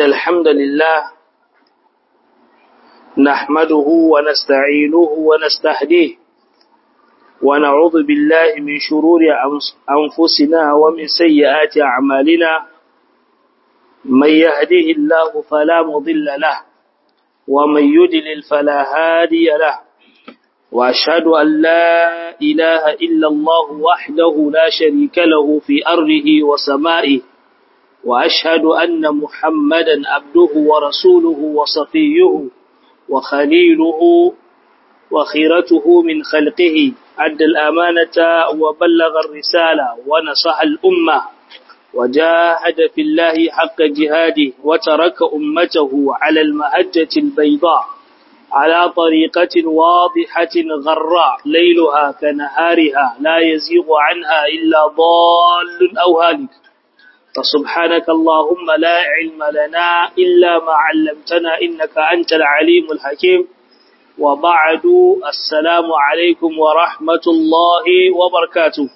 الحمد لله نحمده ونستعينه ونستهديه ونعوذ بالله من شرور أنفسنا ومن سيئات أعمالنا من يهده الله فلا مضل له ومن يدلل فلا هادي له وأشهد أن لا إله إلا الله وحده لا شريك له في أرضه وسمائه وأشهد أن محمدا عبده ورسوله وصفيه وخليله وخيرته من خلقه أدى الأمانة وبلغ الرسالة ونصح الأمة وجاهد في الله حق جهاده وترك أمته على المهجة البيضاء على طريقة واضحة غراء ليلها كنهارها لا يزيغ عنها إلا ضال أو هالك فسبحانك اللهم لا علم لنا إلا ما علمتنا إنك أنت العليم الحكيم وبعد السلام عليكم ورحمة الله وبركاته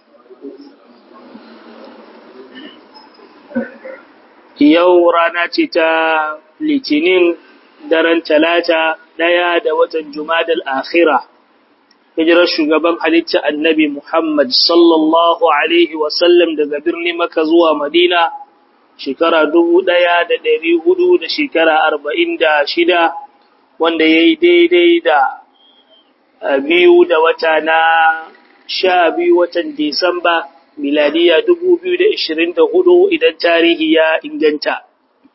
yau rana ce ta litinin daren talata ɗaya da watan jumadal akhira hijirar shugaban halitta annabi Muhammad sallallahu alaihi wasallam daga birnin maka zuwa madina shekara dubu ɗaya da ɗari hudu da shekara arba'in da shida wanda ya yi daidai da biyu da wata na sha biyu watan disamba miladiya dubu biyu da ishirin da hudu idan tarihi ya inganta.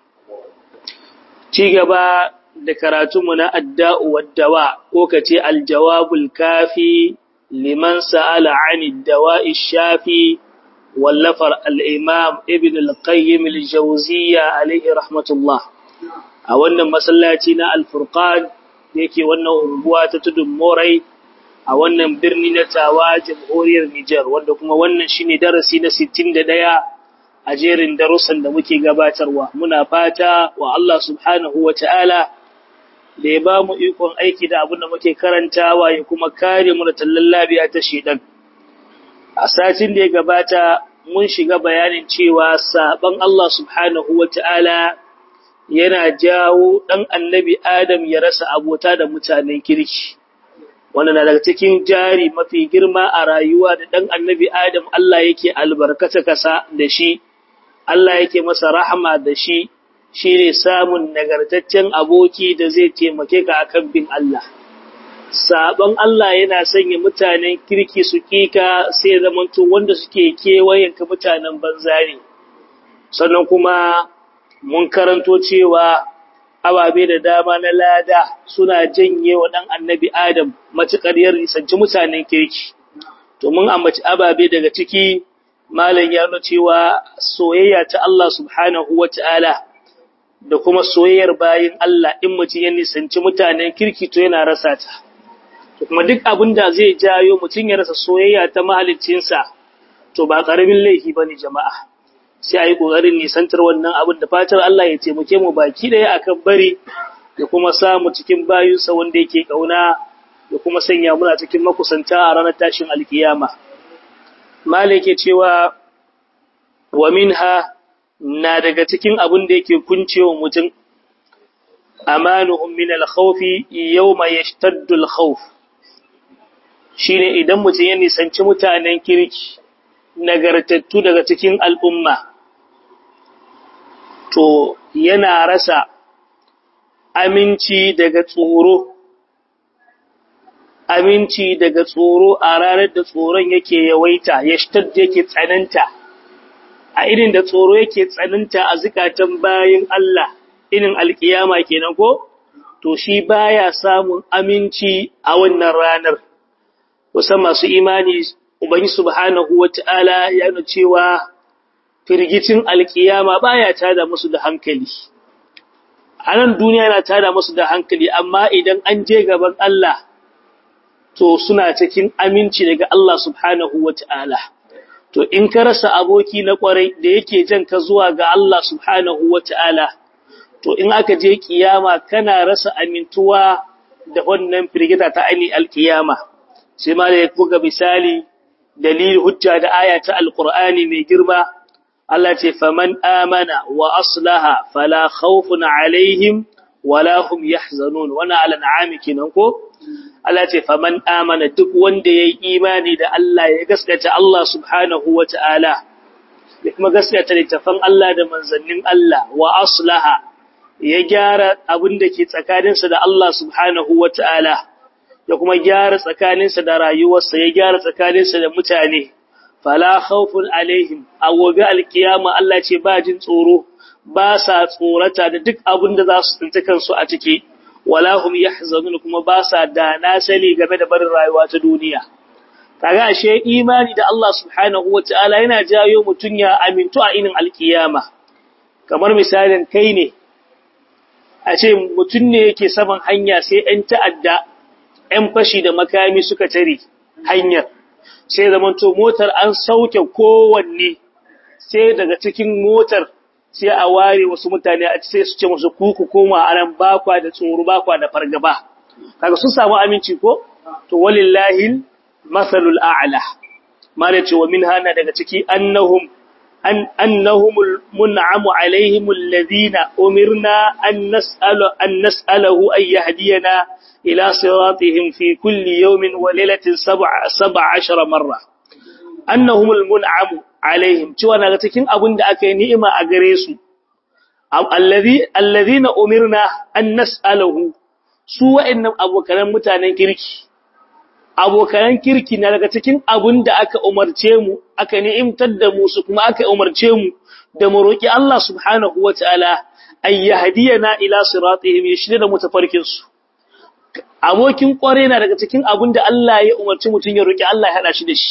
Ci gaba da karatunmu na adda'u waddawa ko ka ce aljawabul kafi liman sa'ala ani dawa'i shafi wallafar al'imam ibn al-qayyim al-jauziya alaihi rahmatullah a wannan masallaci na alfurqan yake wannan unguwa ta tudun morai a wannan birni na tawa jamhuriyar Nijar wanda kuma wannan shine darasi na 61 a jerin darussan da muke gabatarwa muna fata wa Allah subhanahu wataala da ya ba mu ikon aiki da abin da muke karantawa ya kuma kare mu da tallan labiya ta shedan a satin da ya gabata mun shiga bayanin cewa saban Allah subhanahu wataala yana jawo dan annabi Adam ya rasa abota da mutanen kirki wanda na daga cikin jari mafi girma a rayuwa da ɗan annabi Adam Allah yake albarkata kasa da shi, Allah yake masa rahama da shi, shi ne samun nagartaccen aboki da zai taimake ka akan bin Allah. Sabon Allah yana sanya mutanen kirki su kika sai zamanto wanda suke kewayenka mutanen banza ne. Sannan kuma mun karanto cewa ababe da dama na lada suna janye wa ɗan annabi Adam matuƙar ya risanci mutanen kirki. To mun ambaci ababe daga ciki malam ya nuna cewa soyayya ta Allah subhanahu wa ta'ala da kuma soyayyar bayin Allah in mutum ya nisanci mutanen kirki to yana rasa ta. To kuma duk abin da zai jayo mutum ya rasa soyayya ta mahaliccinsa to ba ƙaramin laifi ba ne jama'a. sai a yi ƙoƙarin nisantar wannan abin da fatar Allah ya taimake mu baki ɗaya akan bari da kuma samu cikin bayunsa wanda yake ƙauna da kuma sanya muna cikin makusanta a ranar tashin alkiyama. Malik ke cewa wa minha na daga cikin abin da yake kuncewa mutum amanuhum min al-khawfi yawma yashtaddu al-khawf shine idan mutum ya nisanci mutanen kirki nagartattu daga cikin al'umma, to yana rasa aminci daga tsoro, aminci daga tsoro a ranar da tsoron yake yawaita, ya yake tsananta, a irin da tsoro yake tsananta a zukatan bayan Allah, irin alkiyama kenan ko? To shi baya samun aminci a wannan ranar, kusan masu imani Ubangi subhanahu wata'ala ya nuna cewa firgicin alkiyama baya tada musu da hankali. A nan duniya yana tada musu da hankali amma idan an je gaban Allah to suna cikin aminci daga Allah subhanahu wata'ala. To in ka rasa aboki na kwarai da yake jan ka zuwa ga Allah subhanahu wata'ala to in aka je kiyama kana rasa amintuwa da wannan firgita ta ainihin alkiyama. Sai ma da ya buga misali dalil hujja da aya ta alqur'ani mai girma Allah ce faman amana wa aslaha fala khawfun alaihim wala hum yahzanun wana ala na'ami kenan ko Allah ce faman amana duk wanda yayi imani da Allah ya gaskata Allah subhanahu wata'ala ya kuma gaskata littafan Allah da manzannin Allah wa aslaha ya gyara abin da ke tsakaninsa da Allah subhanahu wata'ala ya kuma gyara tsakaninsa da rayuwarsa ya gyara tsakaninsa da mutane fala khawfun alaihim a gobe alkiyama Allah ce ba jin tsoro ba sa tsorata da duk abin da za su tsinci kansu a ciki wala hum yahzanun kuma ba sa da na sani game da barin rayuwa ta duniya kaga ashe imani da Allah subhanahu wataala yana jayo mutun ya amintu a inin alkiyama kamar misalin kai ne a ce mutun ne yake saman hanya sai ɗan ta'adda ɗan fashi da makami suka tare hanyar sai zamanto motar an sauke kowanne sai daga cikin motar sai a ware wasu mutane a sai su ce musu kuku koma anan bakwa da tsoro bakwa da fargaba kaga sun samu aminci ko to walillahi masalul a'la mala ce wa min hana daga ciki annahum an annahumul mun'amu alaihim alladhina umirna an nas'alu an nas'alahu ay yahdiyana ila siratihim fi kulli yawmin wa lailatin sab'a sab'a ashara marra annahumul mun'amu alaihim cewa daga cikin abin da aka yi ni'ima a gare su alladhina umirna an nas'alahu su wa'annan abokan mutanen kirki abokan kirki na daga cikin abin da aka umarce mu aka ni'imtar da mu su kuma aka umarce mu da mu roki Allah subhanahu wataala ay yahdiyana ila siratihim yashhadu da mutafarkin su abokin kware na daga cikin abin da Allah ya umarci mutun ya roki Allah ya hada shi da shi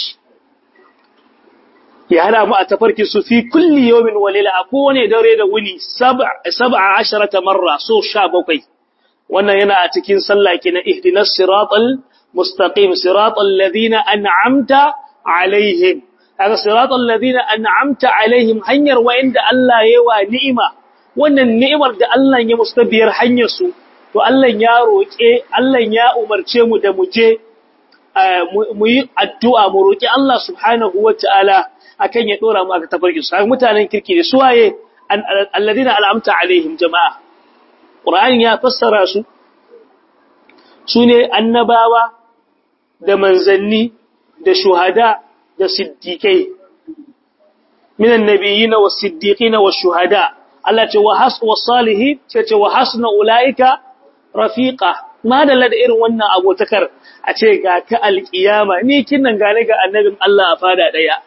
ya hada mu a tafarkin su fi kulli yawmin wa layla a kowane dare da wuni 17 marra so 17 wannan yana a cikin sallah kenan ihdinas siratal mustaqim siratal ladina an'amta alaihim kaga siratal ladina an'amta alaihim hanyar wa'inda Allah ya wa ni'ima wannan ni'imar da Allah ya mustabiyar hanyar su to Allah ya roke Allah ya umarce mu da mu je mu yi addu'a mu roki Allah subhanahu wataala akan ya dora mu aka tafarki su mutanen kirki da suwaye alladina al'amta alaihim jama'a qur'ani ya fassara su sune annabawa da manzanni da shuhada da siddiqai minan nabiyina was siddiqina was shuhada Allah ce wa has was salihin ce ce wa hasna ulaika rafiqa madalla da irin wannan abotakar a ce ga ka alkiyama ni kinnan gane ga annabin Allah a fada daya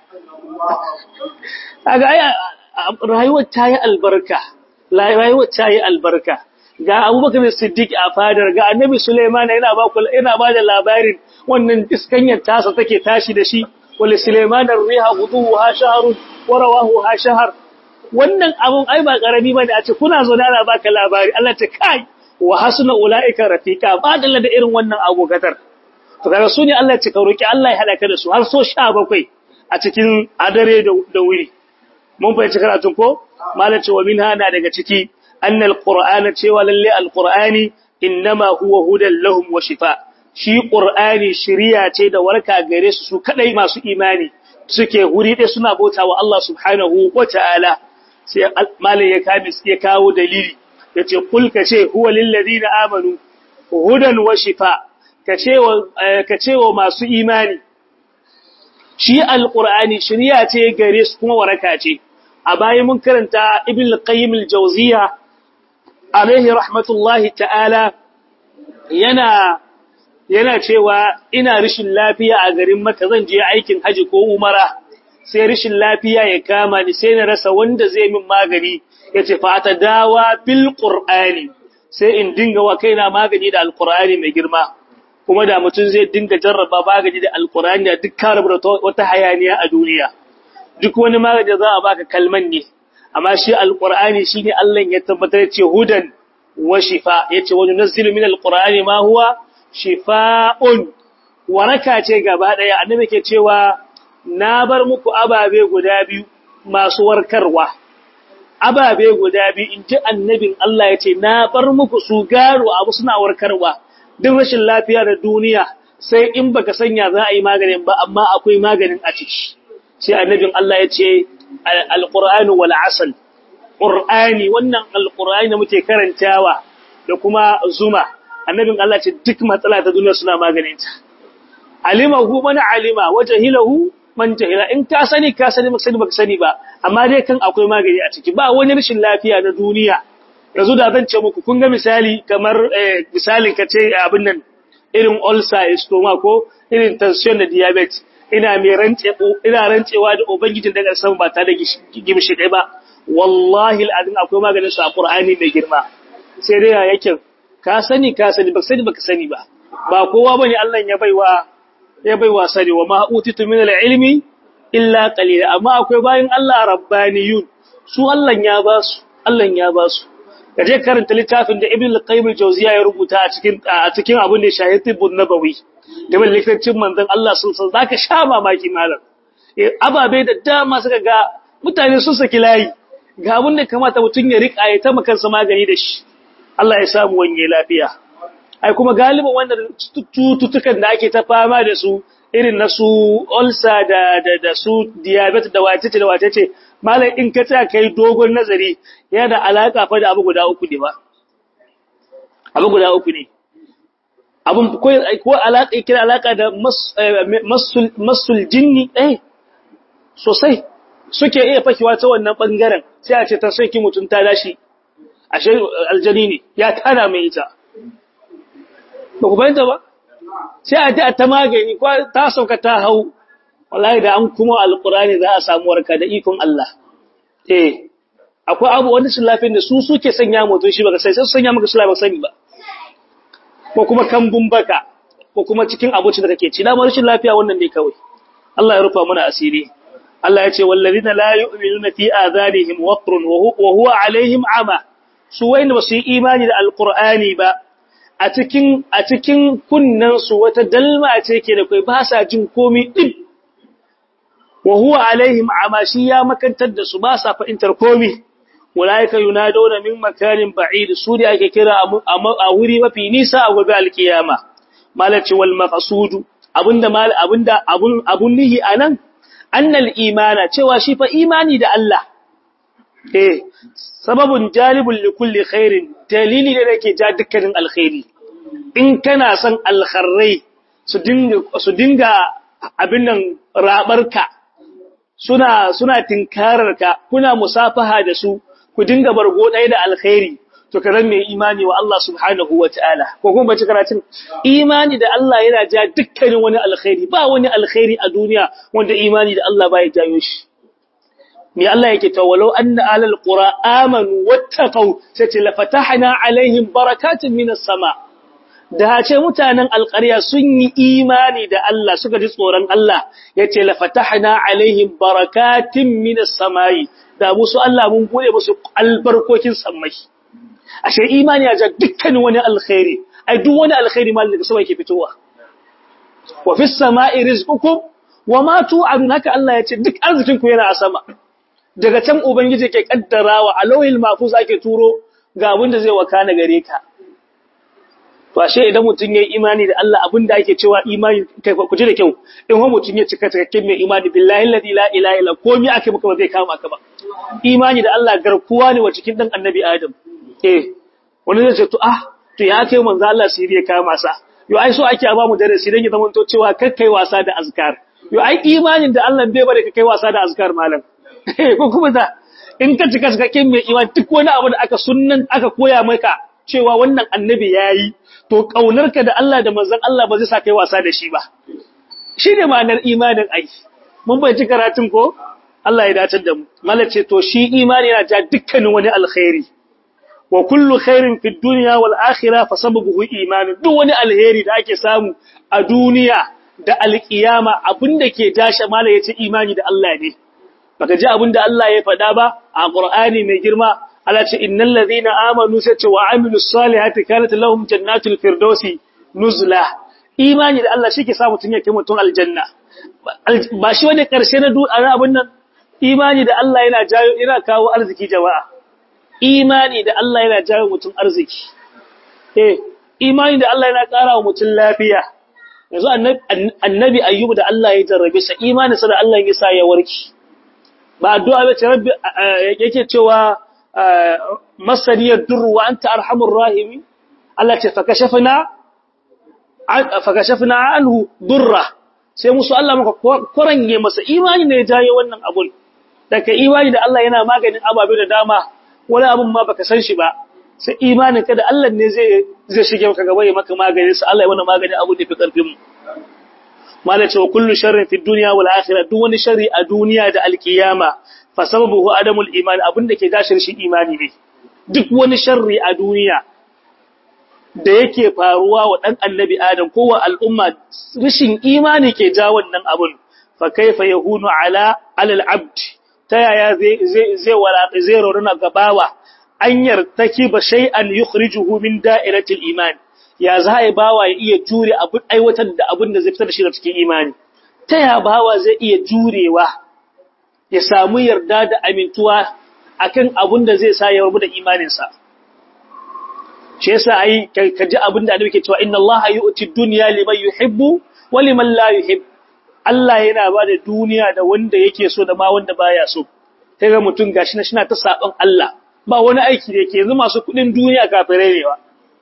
kaga ai rayuwar ta yi albarka rayuwar ta yi albarka ga Abubakar Siddiq a fadar ga Annabi Sulaiman yana ba ku yana ba da labarin wannan iskanyar tasa take tashi da shi wal Sulaiman ar-riha ghuduha shahrun wa rawahu ha shahr wannan abun ai ba karami bane a ce kuna zo da ana baka labari Allah ta kai wa hasuna ulaika rafiqa ba da irin wannan abokatar to kaga su ne Allah ya ce ka roki Allah ya hada ka da su har so 17 a cikin adare da wuri mun fahimci karatun ko malace wa minha na daga ciki annal qur'ana cewa lalle alqur'ani innama huwa hudan lahum wa shifa shi qur'ani shiriya ce da warka gare su su kadai masu imani suke huri dai suna bautawa Allah subhanahu wa ta'ala sai malai ya kamis ya kawo dalili yace kul kace huwa lil ladina amanu hudan wa shifa kace wa kace wa masu imani shi alƙur'ani shirya ce gare su kuma waraka ce a bayan mun karanta ibn al-qayyim al-jawziya alaihi rahmatullahi ta'ala yana yana cewa ina rishin lafiya a garin Makka zan je aikin haji ko umara sai rishin lafiya ya kama ni sai na rasa wanda zai min magani yace fa ta dawa bil qur'ani sai in dinga wa kaina magani da alqur'ani mai girma kuma da mutum zai dinga jarraba magani da alkurani da duk ka rubuta wata hayaniya a duniya duk wani magani za a baka kalman ne amma shi alkurani shine Allah ya tabbatar ce hudan wa shifa yace wa nunzilu min alqurani ma huwa shifaa'un waraka ce gaba daya annabi ke cewa na bar muku ababe guda biyu masu warkarwa ababe guda biyu inji annabin Allah yace na bar muku su garo abu suna warkarwa duk rashin lafiya da duniya sai in baka sanya za a yi maganin ba amma akwai maganin a ciki sai annabin Allah ya ce alqur'anu wal asal qur'ani wannan alqur'ani da muke karantawa da kuma zuma annabin Allah ce duk matsala ta duniya suna maganin ta alimahu man alima wajhilahu man jahila in ka sani ka sani baka sani baka sani ba amma dai kan akwai magani a ciki ba wani rashin lafiya na duniya yanzu da zan ce muku kun ga misali kamar misalin ka ce abin nan irin ulcer stoma ko irin tension da diabetes ina mai rance ina rancewa da ubangijin daga sama ba ta da gimshi dai ba wallahi alazim akwai maganin su a qur'ani mai girma sai dai yake ka sani ka sani baka sani baka sani ba ba kowa bane Allah ya baiwa ya baiwa sani wa ma utitu min al-ilmi illa qalila amma akwai bayin Allah rabbaniyun su Allah ya ba su Allah ya ba su kaje karanta littafin da Ibn al-Qayyim al-Jawziyya ya rubuta a cikin a cikin abin da shahid tibun nabawi da mai littafin manzon Allah sun san zaka sha mamaki malam ababe da dama suka ga mutane sun saki layi ga abin da kamata mutun ya rika ya ta makansa magani da shi Allah ya samu wanye lafiya ai kuma galibin wannan cututtukan da ake ta fama da su irin na su ulcer da da da su diabetes da wacece da wacece malai in ka tsaya kai dogon nazari yana da alaka fa da abu guda uku ne ba abu guda uku ne abun ko ko alaka yake da alaka da masul masul jinni eh sosai suke iya fakewa ta wannan bangaren sai a ce ta soki mutun ta dashi ashe aljani ne ya tana mai ita ba ku bayanta ba sai a ta ta magani ko ta sauka ta hau wallahi da an kuma alqurani za a samu warka da ikon Allah eh akwai abu wanda shi lafiyar da su suke sanya mutum shi baka sai sai su sanya maka shi ba sani ba ko kuma kambun baka ko kuma cikin abinci da kake ci da rashin lafiya wannan ne kawai Allah ya rufa mana asiri Allah ya ce wallazina la yu'minuna fi adhanihim waqrun wa huwa alaihim ama su wayanda ba su yi imani da alqur'ani ba a cikin a cikin kunnansu wata dalma ce ke da kai ba sa jin komai din wa huwa alaihim amashi ya makantar da su ba sa fahimtar komai ulaika yunaduna min makanin ba'id su da ake kira a wuri mafi nisa a gobe alkiyama malaci wal maqsudu abinda mal abinda abun abun nihi anan annal imana cewa shi fa imani da Allah eh sababun jalibun likulli khairin dalili da yake ja dukkanin alkhairi in kana son alkharrai su dinga su dinga abin nan rabarka suna suna tinkararka kuna musafaha da su ku dinga bargo ɗaya da alkhairi to karan mai imani wa Allah subhanahu wataala ko kuma bace karatun imani da Allah yana ja dukkanin wani alkhairi ba wani alkhairi a duniya wanda imani da Allah baya jayo shi me Allah yake ta walau anna alal qura amanu wattaqau sai ce la fatahna alaihim barakatun minas sama da ce mutanen alƙarya sun yi imani da Allah suka ji tsoron Allah yace la fatahna alaihim barakatun minas samai da musu Allah mun bude musu albarkokin sammai ashe imani ya ja dukkanin wani alkhairi ai duk wani alkhairi mal daga sama yake fitowa wa fis samai rizqukum wa ma tu'adun haka Allah yace duk arzikin ku yana a sama daga can Ubangiji ke kaddarawa a lauhin mafus ake turo ga abin da zai wakana gare ka. To, ashe idan mutum ya yi imani da Allah abin da ake cewa imani, ku ji da kyau, in wa mutum ya cika cikakken mai imani, billahi ladi la ila ila, komi ake maka ba zai kama ka ba. Imani da Allah garkuwa ne wa cikin ɗan annabi Adam. Eh, wani zai ce, to, ah, to ya kai manzo Allah siri ya kama sa. Yo, ai so ake ba mu darasi don ya zama to cewa kakkai wasa da azkar. Yo, ai imanin da Allah bai bare ka kai wasa da azkar malam. ko kuma da in ka cika cikakken mai iman duk wani abu da aka sunnan aka koya maka cewa wannan annabi yayi to kaunarka da Allah da manzon Allah ba zai sa kai wasa da shi ba shine ma'anar imanin ai mun bai ci karatun ko Allah ya dace da mu malace to shi imani yana ja dukkanin wani alkhairi wa kullu khairin fid dunya wal akhirah fa sababuhu iman duk wani alheri da ake samu a duniya da alkiyama abinda ke tashi mala yace imani da Allah ne baka ji abin da Allah ya faɗa ba a Qur'ani mai girma Allah ce innal ladhina amanu sace wa amilus salihati kanat lahum jannatul firdausi nuzla imani da Allah shike sa mutun yake mutun aljanna ba shi wani karshe na duk abin nan imani da Allah yana jayo yana kawo arziki jama'a imani da Allah yana jayo mutun arziki eh imani da Allah yana ƙara wa mutun lafiya yanzu annabi ayyubu da Allah ya jarrabe sa imani sa da Allah ya sa ya warki ba addu'a bace rabbi yake cewa masaniyar durru wa anta arhamur rahimi Allah ce fa kashafna fa kashafna anhu durra sai musu Allah maka korange masa imani ne ya jaye wannan abun daga imani da Allah yana maganin ababe da dama wani abun ma baka san shi ba sai imanin ka da Allah ne zai zai shige maka gaba ya maka maganin sa Allah ya wani maganin abu da fi karfin mu mala ce wa kullu sharrin fi dunya wal akhirah duk wani sharri a duniya da alkiyama fa sababuhu adamul iman abinda ke dashir shi imani ne duk wani sharri a duniya da yake faruwa wa dan annabi adam ko wa al'umma rishin imani ke ja wannan abun fa kaifa yahunu ala alal abd ta yaya zai zai zai wala zai roruna gabawa an yartaki ba shay'an yukhrijuhu min da'iratil iman ya za a bawa ya iya jure abin aiwatar da abin da zai fitar da shi da cikin imani ta ya bawa zai iya jurewa ya samu yarda da amintuwa akan abin da zai sa ya rabu da imaninsa shi yasa ai ka ji abin da annabi ke cewa inna allaha yu'ti dunya liman yuhibbu wa liman la yuhib Allah yana ba da duniya da wanda yake so da ma wanda baya so sai ga mutum gashi na shina ta saban Allah ba wani aiki da yake yanzu masu kudin duniya kafirai ne ba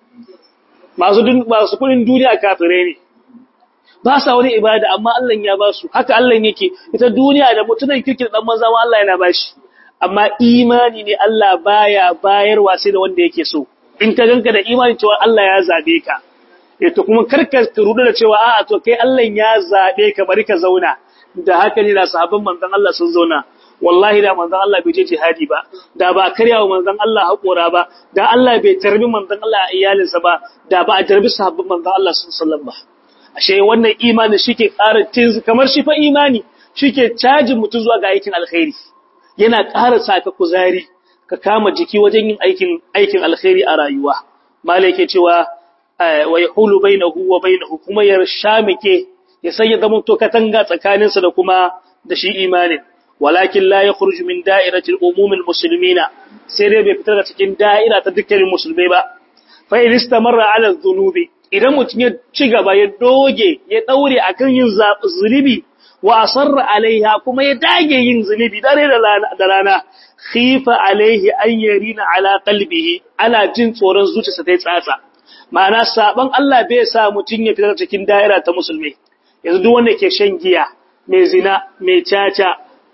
masu masu kudin duniya kafirai ne ba sa wani ibada amma Allah ya ba su haka Allah yake ita duniya da mutunan kirkin dan manzo ma Allah yana ba shi amma imani ne Allah baya bayarwa sai da wanda yake so in ka ganka da imani cewa Allah ya zabe ka eh to kuma karka rudu da cewa a'a to kai Allah ya zabe ka bari ka zauna da haka ne da sahabban manzon Allah sun zauna wallahi da manzon Allah bai je jihadi ba da ba karyawa manzon Allah hakora ba da Allah bai tarbi manzon Allah a iyalinsa ba da ba a tarbi sahabban manzon Allah sallallahu alaihi wasallam ba ashe wannan imani shike ƙara tinzu kamar shi fa imani shike cajin mutum zuwa ga aikin alkhairi yana ƙara saka kuzari ka kama jiki wajen yin aikin aikin alkhairi a rayuwa malai yake cewa wa yahulu bainahu wa bainahu kuma ya shamike ya sanya zaman to katanga tsakaninsa da kuma da shi imanin walakin la yakhruju min da'irati al-umum al-muslimina sai dai bai fitar da cikin da'ira ta dukkanin musulmai ba fa in istamarra ala dhunubi idan mutum ya ci gaba ya doge ya daure akan yin zunubi wa asarra alaiha kuma ya dage yin zunubi dare da rana khifa alaihi an yarina ala qalbihi ana jin tsoron zuciyarsa ta tsatsa ma'ana saban Allah bai sa mutum ya fitar cikin da'ira ta musulmai yanzu duk wanda ke shan giya mai zina mai caca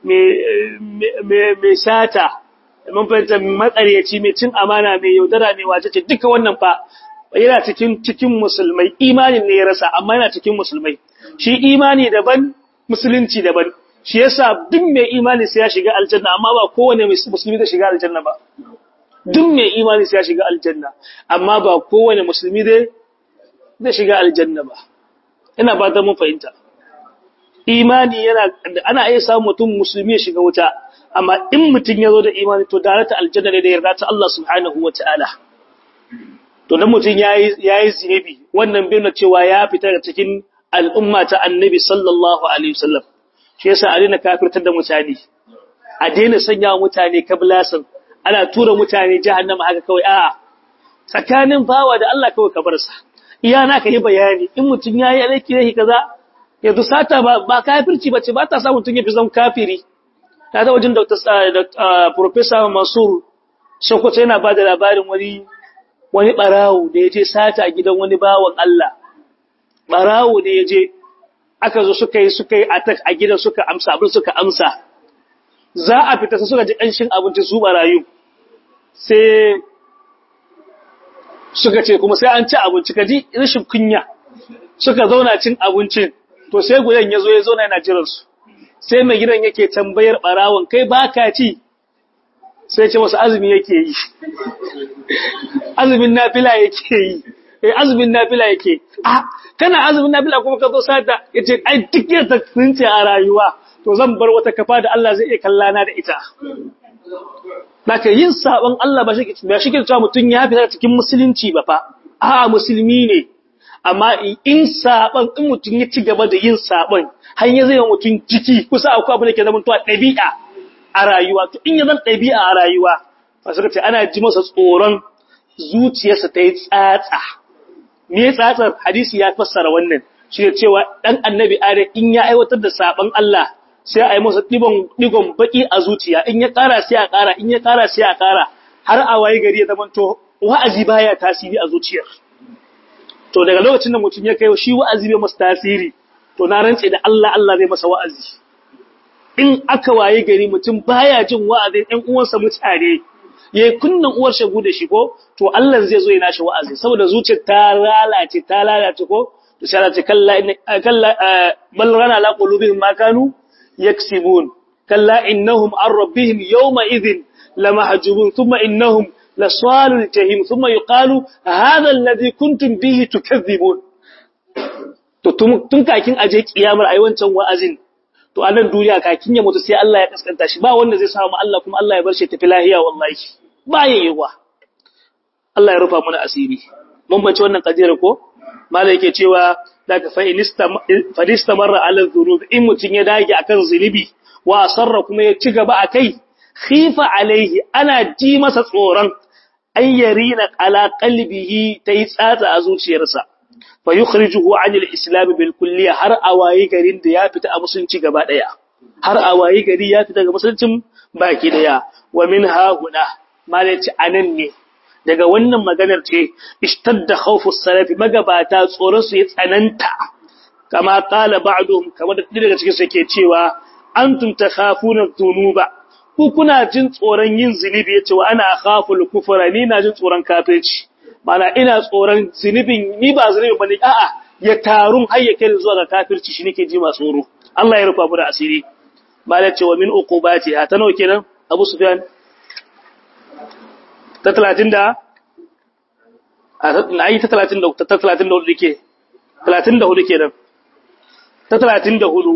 mai sata mun fahimta matsaryaci mai cin amana mai yaudara mai wacece duka wannan fa yana cikin cikin musulmai imanin ne ya rasa amma yana cikin musulmai shi imani daban musulunci daban shi yasa duk mai imani sai ya shiga aljanna amma ba kowane musulmi zai shiga aljanna ba duk mai imani sai ya shiga aljanna amma ba kowane musulmi zai zai shiga aljanna ba ina ba da mun fahimta imani yana ana iya samun mutum musulmi ya shiga wuta amma in mutum ya zo da imani to darata aljanna ne da yarda ta Allah subhanahu wataala to dan mutum yayi yayi zinubi wannan bai cewa ya fita daga cikin al'umma ta annabi sallallahu alaihi wasallam shi yasa a daina kafirtar da mutane a daina sanya mutane kablasan ana tura mutane jahannama haka kawai a'a tsakanin bawa da Allah kawai ka bar sa iya na ka yi bayani in mutum yayi alaiki ne kaza yanzu sata ba ba kafirci bace ba ta sa mutum ya fi zan kafiri ta da wajen Dr. Professor Mansur Sokoto yana ba da labarin wani wani barawo da ya je sata a gidan wani bawan Allah barawo da ya je aka zo suka yi suka yi attack a gidan suka amsa abin suka amsa za a fita sai suka ji ƙanshin abinci su barayu sai suka ce kuma sai an ci abinci ka ji rashin kunya suka zauna cin abincin to sai gudan ya zo ya zauna yana jiran su sai mai gidan yake tambayar barawon kai baka ci sai ce masa azumi yake yi azumin nafila yake yi eh azumin nafila yake ah kana azumin nafila kuma ka zo sata yace ai duk yadda tsince a rayuwa to zan bar wata kafa da Allah zai iya kallana da ita Daka yin sabon Allah ba shi ba shi ke cewa mutun ya fita cikin musulunci ba fa a musulmi ne amma in sabon in mutun ya ci gaba da yin sabon har ya zai mutun jiki kusa akwai abu da ke zama to dabi'a a rayuwa to in ya zan dabi'a a rayuwa ba suka ce ana ji masa tsoron zuciyarsa ta yi tsatsa me tsatsar hadisi ya fassara wannan shi ne cewa dan annabi adam in ya aiwatar da sabon Allah sai a yi masa digon baki a zuciya in ya ƙara sai a ƙara in ya ƙara sai a ƙara har a waye gari ya zama to wa'azi baya tasiri a zuciyar to daga lokacin da mutum ya kai shi wa'azi bai masa tasiri to na rantse da Allah Allah zai masa wa'azi in aka waye gari mutum baya jin wa'azin ɗan uwansa mutane yayi kunnan uwar shagu da shi ko to Allah zai zo ya nashi wa'azi saboda zuciyar ta lalace ta lalace ko to sai Allah ce kalla kalla bal rana la qulubihim ma kanu yaksibun kalla innahum an rabbihim yawma idhin lamahjubun thumma innahum lasalul jahim thumma yuqalu hadha alladhi kuntum bihi tukadhibun to tun kakin aje kiyamar ayi wancan wa'azin to a nan duniya kakin ya mutu sai Allah ya kaskanta shi ba wanda zai samu Allah kuma Allah ya bar shi tafi lahiya wallahi ba ya yiwa Allah ya rufa mana asiri mun bace wannan kadira ko malai yake cewa daga fa inista marra ala dhunub in mutun ya dage akan zunubi wa asarra kuma ya ci gaba akai khifa alaihi ana ji masa tsoron ayyarina ala qalbihi tayi tsatsa a zuciyarsa fa yukhrijuhu an al-islam bil kulliya har awayi garin da ya fita a musulunci gaba daya har awayi gari ya fita daga musuluncin baki daya wa min ha huna malaci anan ne daga wannan maganar ce ishtadda khawfu salaf magabata tsoron su ya tsananta kama qala ba'dhum kamar da daga cikin su yake cewa antum takhafuna dhunuba ku kuna jin tsoron yin zunubi yace wa ana akhaful kufra ni na jin tsoron kafirci mana ina tsoron zunubin ni ba zunubi bane a'a ya tarun har ya kai zuwa ga kafirci shi nake ji ma tsoro Allah ya rufa mu da asiri mala ce wa min uqubati ha ta nawa kenan Abu Sufyan ta 30 da a ai ta 30 da ta 34 dake 34 kenan ta 34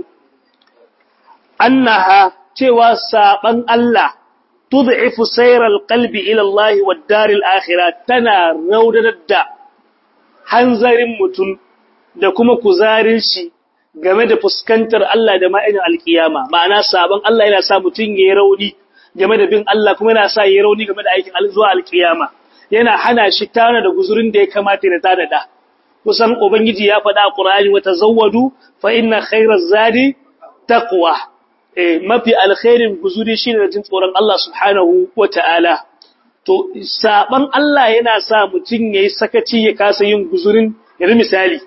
annaha cewa saban Allah tud'ifu sayral qalbi ila Allah wad daril akhirah tana raudanar da hanzarin mutum da kuma kuzarin shi game da fuskantar Allah da ma'ainin alkiyama ma'ana saban Allah yana sa mutum yayi rauni game da bin Allah kuma yana sa yayi rauni game da aikin zuwa alkiyama yana hana shi tana da guzurin da ya kamata da tada da kusan ubangiji ya faɗa a Qur'ani wa tazawwadu fa inna khayraz zadi taqwa mafi alkhairin guzuri shine da jin tsoron Allah subhanahu wata'ala to saban Allah yana sa mutum yayi sakaci ya kasa yin guzurin yanzu misali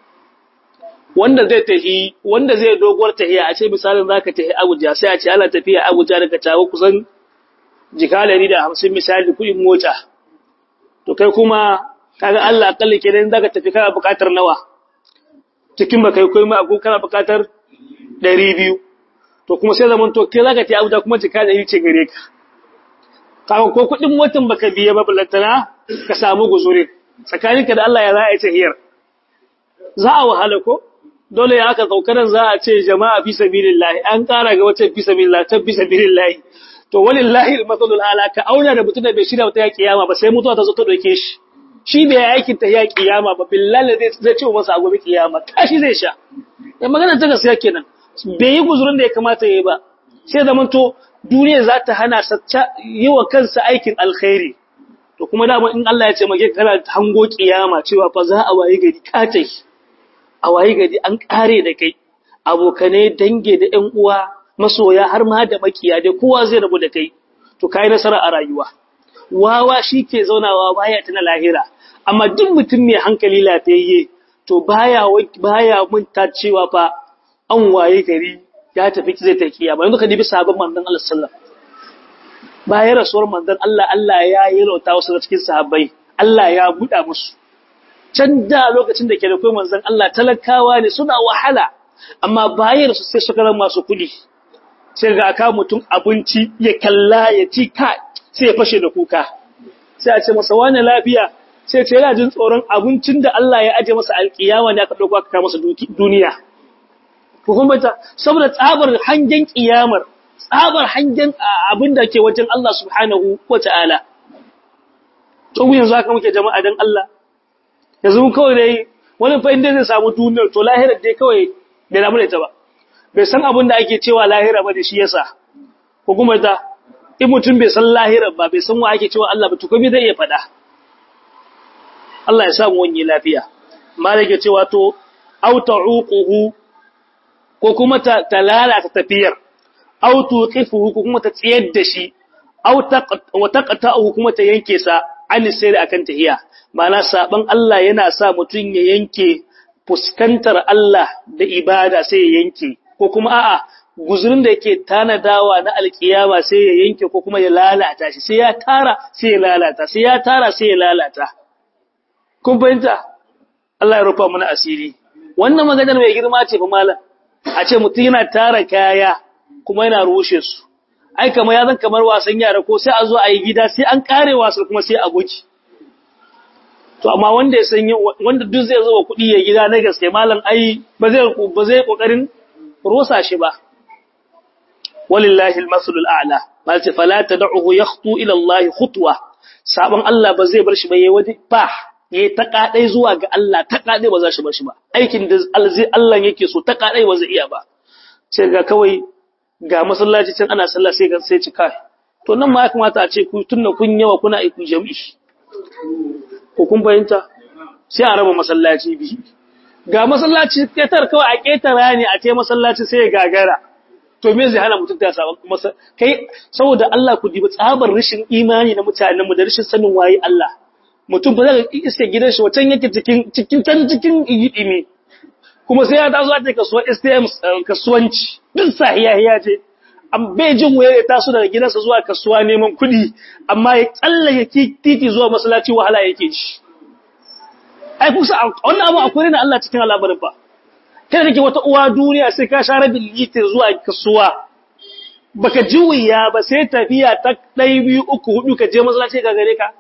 wanda zai tahi wanda zai doguwar tahiya a ce misalin zaka tahi Abuja sai a ce ana tafiya Abuja daga tawo kusan jikalari da 50 misali kuɗin mota to kai kuma kaga Allah akalli kenan zaka tafi kana buƙatar nawa cikin ba kai kuma ko kana buƙatar 200 to kuma sai zaman to kai zaka tafi Abuja kuma jika da ce gare ka kaga ko kuɗin motan baka biya ba balantana ka samu guzuri tsakaninka da Allah ya za a yi tahiyar za a wahala ko dole ya aka kaukaran za a ce jama'a fi sabilillahi an kara ga wacce fi sabilillahi ta fi sabilillahi to walillahi almathalul ala ka auna da mutum da bai shirya wata ya kiyama ba sai mutuwa ta zo ta doke shi shi bai aikin ta ya kiyama ba billahi zai zai ce masa a gobe kiyama kashi zai sha ya magana ta gaskiya kenan bai yi guzurin da ya kamata yayi ba sai da to duniya za ta hana sacca yi wa kansa aikin alkhairi to kuma dama in Allah ya ce mage kana hango kiyama cewa fa za a wayi gari katai a wayi gari an kare da kai abokane dange da ƴan uwa masoya har ma da makiya dai kowa zai rabu da kai to kai nasara a rayuwa wawa shike zaunawa baya tana lahira amma duk mutum mai hankali lafiyayye to baya baya munta cewa fa an waye gari ya tafi zai ta kiyama yanzu ka dibi sabon manzon Allah sallallahu alaihi wasallam bayan rasuwar manzon Allah Allah ya yi rauta wasu da cikin sahabbai Allah ya buɗa musu can da lokacin da ke da kai manzon Allah talakawa ne suna wahala amma bayan su sai suka zama masu kuɗi sai ga aka mutum abinci ya kalla ya ci ka sai ya fashe da kuka sai a ce masa wani lafiya sai ce yana jin tsoron abincin da Allah ya aje masa alƙiyawa ne aka ɗauko aka kawo masa duniya hukumata saboda tsabar hangen kiyamar tsabar hangen abin da ke wajen Allah subhanahu wa ta'ala. To, yanzu haka muke jama'a don Allah, yanzu mun kawai dai wani fa inda zai samu duniyar to lahirar dai kawai bai damu da ita ba. Bai san abin da ake cewa lahira ba da shi yasa, hukumata, in mutum bai san lahirar ba, bai san wa ake cewa Allah ba, tukumi zai iya faɗa. Allah ya samu wani lafiya. Ma da ke cewa to, auta uquhu ko kuma ta, ta lalata tafiyar aw tuqifuhu ko kuma ta tsayar da shi aw wa taqta'uhu kuma ta yanke sa an sai akan tahiya ma'ana saban Allah yana sa mutun ya yanke fuskantar Allah da ibada sai ya yanke ko kuma a'a guzurin da yake tanadawa na alkiyama sai ya yanke ko kuma ya lalata shi sai ya tara sai ya lalata sai ya tara sai ya lalata kun fahimta Allah ya rufa mana asiri wannan maganar mai girma ce fa malam a ce mutum yana tara kaya kuma yana rushe su ai kamar ya zan kamar wasan yara ko sai a zo a yi gida sai an kare wasan kuma sai a goki to amma wanda ya san wanda duk zai zo wa kuɗi ya gida na gaske malam ai ba zai ba zai kokarin rosa shi ba walillahi almasalul a'la mal ta fala tad'uhu yakhtu ila Allah khutwa sabon Allah ba zai bar shi ba yayi wadi fa yayi ta kadai zuwa ga Allah ta kadai ba za shi bar shi ba aikin da Allah yake so ta kadai ba zai iya ba sai ga kawai ga masallaci can ana sallah sai ga sai cika to nan ma ya kamata a ce ku tunna kun yawa kuna aiku jami'i ko kun fahimta sai a raba masallaci bi ga masallaci ketar kawai a ketara ne a ce masallaci sai ya gagara to me zai hana mutum ta sabon masa kai saboda Allah ku dibi tsabar rashin imani na mutanen mu da rashin sanin waye Allah mutum ba zai iske gidan shi wacan yake cikin cikin can cikin idimi kuma sai ya taso ta kasuwar STM kasuwanci duk sahiya ya ce an bai jin waye ya taso daga gidansa zuwa kasuwa neman kuɗi amma ya tsallake titi zuwa masallaci wahala yake ci ai kusa wannan abu akwai na Allah cikin al'amarin fa kai kake wata uwa duniya sai ka share bil litir zuwa kasuwa baka ji wuya ba sai tafiya ta ɗai biyu uku hudu ka je masallaci ga gare ka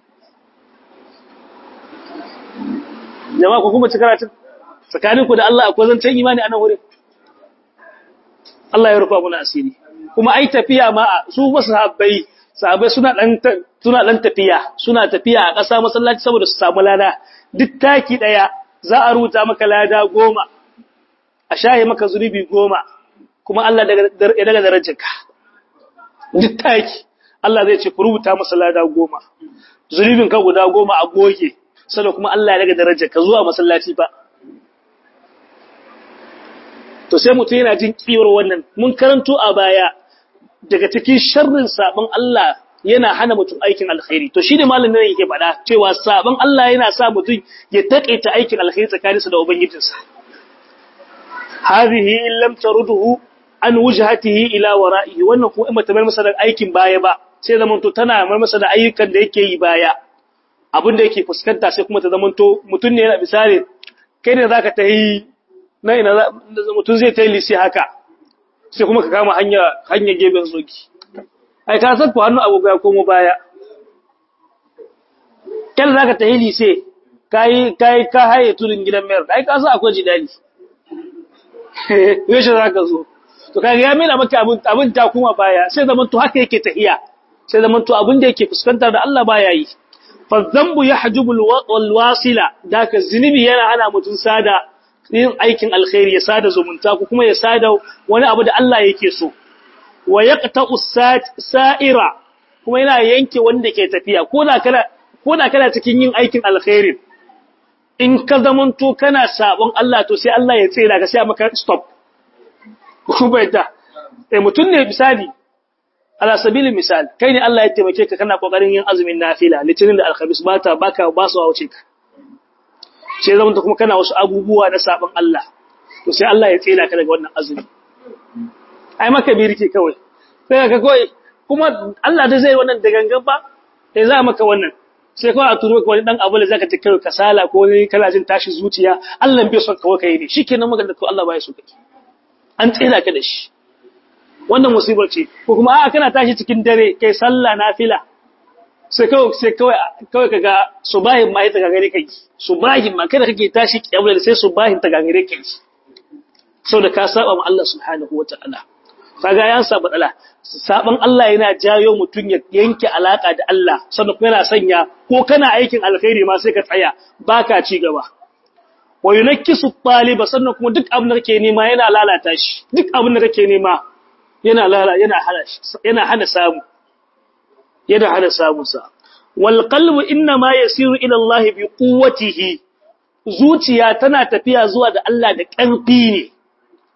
jama'a ku kuma ci karatun tsakaninku da Allah akwai zancen imani a nan wurin Allah ya rufa muna asiri kuma ai tafiya ma su masu sahabbai sahabbai suna dan suna dan tafiya suna tafiya a ƙasa masallaci saboda su samu lada duk taki daya za a ruta maka lada goma a shaye maka zunubi goma kuma Allah daga daga darajarka duk taki Allah zai ce ku rubuta masa lada goma zunubin ka guda goma a goge sannan kuma Allah ya daga darajarka zuwa masallaci ba to sai mutum yana jin kiwar wannan mun karanto a baya daga cikin sharrin sabon Allah yana hana mutum aikin alkhairi to shi ne malamin nan yake faɗa cewa sabon Allah yana sa mutum ya taƙaita aikin alkhairi tsakaninsa da ubangijinsa hadhihi lam taruduhu an wujhatihi ila wara'ihi wannan kuma in mata masa da aikin baya ba sai zaman to tana mar masa da ayyukan da yake yi baya abin da yake fuskanta sai kuma ta zaman to mutum ne yana misali kai ne zaka ta yi na ina mutum zai ta yi lisi haka sai kuma ka kama hanya hanya geben zoki ai ka san ku hannu agogo ya komo baya kyan zaka ta yi lise kai kai ka haye turin gidan mayar ai ka san akwai jidali yaushe zaka zo to kaga ya mena maka abin abin ta kuma baya sai zaman to haka yake tahiya sai zaman to abin da yake fuskantar da Allah baya yi fa dhanbu yahjubu alwasila daka zinubi yana hana mutun sada yin aikin alkhairi ya sada zumunta ko kuma ya sada wani abu da Allah yake so wa yaqta'u sa'ira kuma yana yanke wanda ke tafiya ko da kana ko da kana cikin yin aikin alkhairi in ka zamanto kana sabon Allah to sai Allah ya tsira ka sai maka stop ko bai da eh mutun ne misali ala sabili misal kai ne Allah ya taimake ka kana kokarin yin azumin nafila litinin da alkhamis bata baka ba su wuce ka sai zama kuma kana wasu abubuwa na sabon Allah to sai Allah ya tsela ka daga wannan azumi ai maka birki kawai sai ka kawai kuma Allah da zai wannan da gangan ba sai za maka wannan sai kawai a turo ka wani dan abu da zaka ta kai kasala ko wani kana jin tashi zuciya Allah bai son kawai kai ne shikenan maka da to Allah bai so kake an tsela ka da shi wannan musibar ce ko kuma a'a kana tashi cikin dare kai sallah nafila sai kawai sai kawai kawai kaga subahin ma ita gagare kai subahin ma kada kake tashi kiyamul sai subahin ta gagare kai saboda ka saba ma Allah subhanahu wataala kaga yan saba dala saban Allah yana jayo mutun ya yanke alaka da Allah sannan kuma yana sanya ko kana aikin alkhairi ma sai ka tsaya baka ci gaba wa yunakkisu taliba sannan kuma duk abin da kake nema yana lalata shi duk abin da kake nema yana lala yana hana yana hana samu yana hana samunsa. Wal qalbu inna ma yasiru ila Allah bi quwwatihi zuciya tana tafiya zuwa da Allah da ƙarfi ne.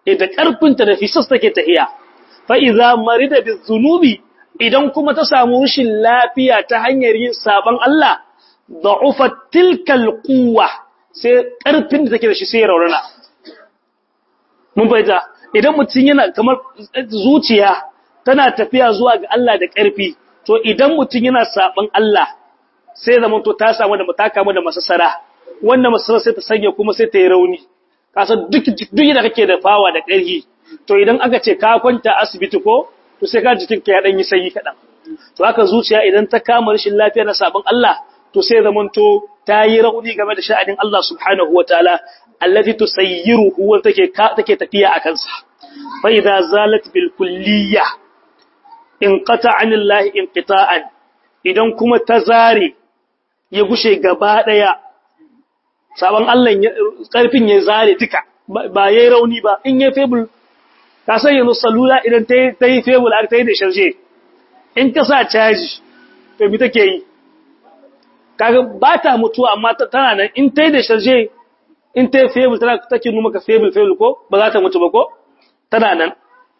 da ƙarfinta da fisas take tahiya fa idza marida bizunubi idan kuma ta samu rashin lafiya ta hanyar yin saban Allah da'ufa tilkal quwwa sai ƙarfin da take da shi sai raurana mun bayyana idan mutum yana kamar zuciya tana tafiya zuwa ga Allah da ƙarfi to idan mutum yana saban Allah sai zaman to ta samu da mataka mu da masasara wannan masasara sai ta sanya kuma sai ta yi rauni kasa duk duk da kake da fawa da ƙarfi to idan aka ce ka kwanta asibiti ko to sai ka jikin ka ya dan yi sanyi kadan to haka zuciya idan ta kama rashin lafiya na saban Allah to sai zaman to ta yi rauni game da sha'anin Allah subhanahu wataala allati tusayyiruhu wa take take tafiya akan sa fa idza zalat bil kulliyah inqata anillahi inqita'an idan kuma ta zare ya gushe gaba daya saban Allah karfin ya zare duka ba yayi rauni ba in yayi fable ka san yanzu salula idan ta ta yi fable har ta yi da sharje in ka sa caji to me take yi kaga ba ta mutuwa amma tana nan in ta yi da sharje in ta yi fable tana take nuna maka fable fable ko ba za ta mutu ba ko tana nan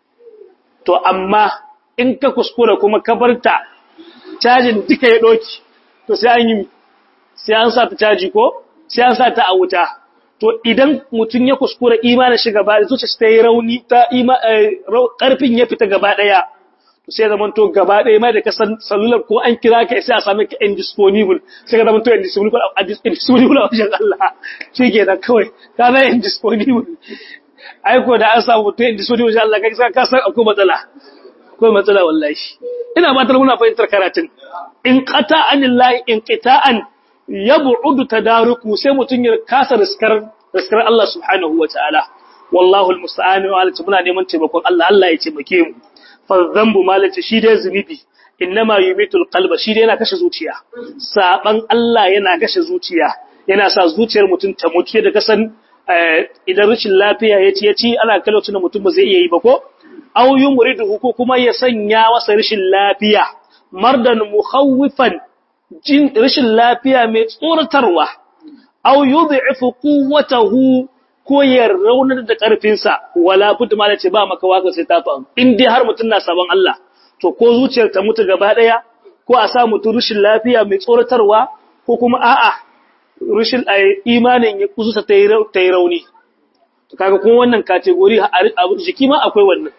to amma in ka kuskura kuma ka barta cajin duka ya doki to sai an yi sai an sa ta caji ko sai an sa ta a wuta to idan mutum ya kuskura imanin shi gaba zuciya ta yi rauni ta karfin ya fita gaba daya to sai zaman to gaba daya mai da kasan sallular ko an kira ka sai a same ka indisponible sai ka zaman to indisponible indisponible a wajen Allah shi ke da kawai ka na indisponible aiko da an samu to indisponible wajen Allah kai ka san akwai matsala akwai matsala wallahi ina ba muna fahimtar karatun in qata anillahi in qita'an yab'udu tadaruku sai mutun ya kasa riskar riskar Allah subhanahu wataala wallahu almusta'an wa alati muna neman taimakon Allah Allah ya taimake mu fa dhanbu malati shi dai zunubi innama yumitul qalba shi dai yana kashe zuciya saban Allah yana kashe zuciya yana sa zuciyar mutun ta mutu da kasan idan rashin lafiya yaci yaci ana kallon tunan mutum ba zai iya yi ba ko aw yumriduhu ko kuma ya sanya masa rashin lafiya mardan mukhawifan jin rashin lafiya mai tsoratarwa aw yud'ifu quwwatahu ko ya raunar da karfinsa wala bud ma ce ba maka waka sai ta faru in dai har mutun na saban Allah to ko zuciyar ta mutu gaba daya ko a sa mutu rashin lafiya mai tsoratarwa ko kuma a'a rashin imanin ya kuzuta ta yi rauni to kaga kuma wannan category a jiki ma akwai wannan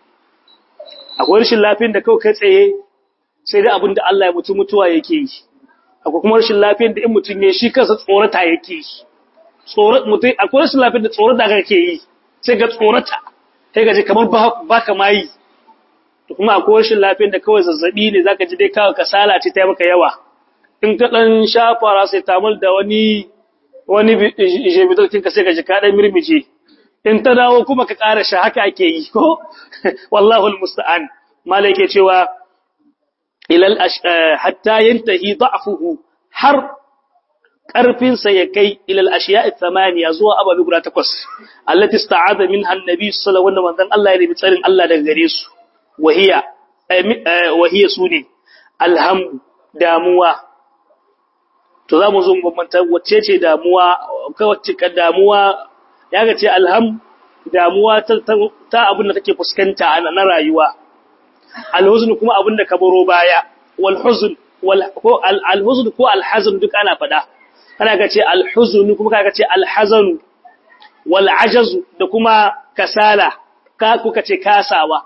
akwai rashin lafiyar da kawai kai tsaye sai dai abin da Allah ya mutu mutuwa yake yi akwai kuma rashin lafiyar da in mutum ya shi kansa tsorata yake yi tsorat mutum akwai rashin lafiyar da tsorata kake yi sai ga tsorata sai ga ji kamar ba ka ma yi to kuma akwai rashin lafiyar da kawai zazzabi ne zaka ji dai kawai kasala ce ta yi maka yawa in ka dan sha paracetamol da wani wani jebitor kinka sai ka ji ka dan mirmije in ta dawo kuma ka ƙara sha haka ake yi ko wallahu almusta'an malai yake cewa ilal hatta yantahi da'fuhu har karfin sa ya kai ilal ashiya'i thamaniya zuwa ababi guda takwas allati ista'ada minha annabi sallallahu alaihi wasallam Allah ya nemi tsarin Allah daga gare su wahiya wahiya sune alham damuwa to zamu zo mu bambanta wacce ce damuwa kai wacce ka damuwa ya ga ce alham damuwa ta abin da kake fuskanta na rayuwa alhuzn kuma abin da ka baro baya wal huzn wal ko alhuzn ko alhazn duk ana fada kana ga ce alhuzn kuma kaga ce alhazan wal ajaz da kuma kasala ka kuka ce kasawa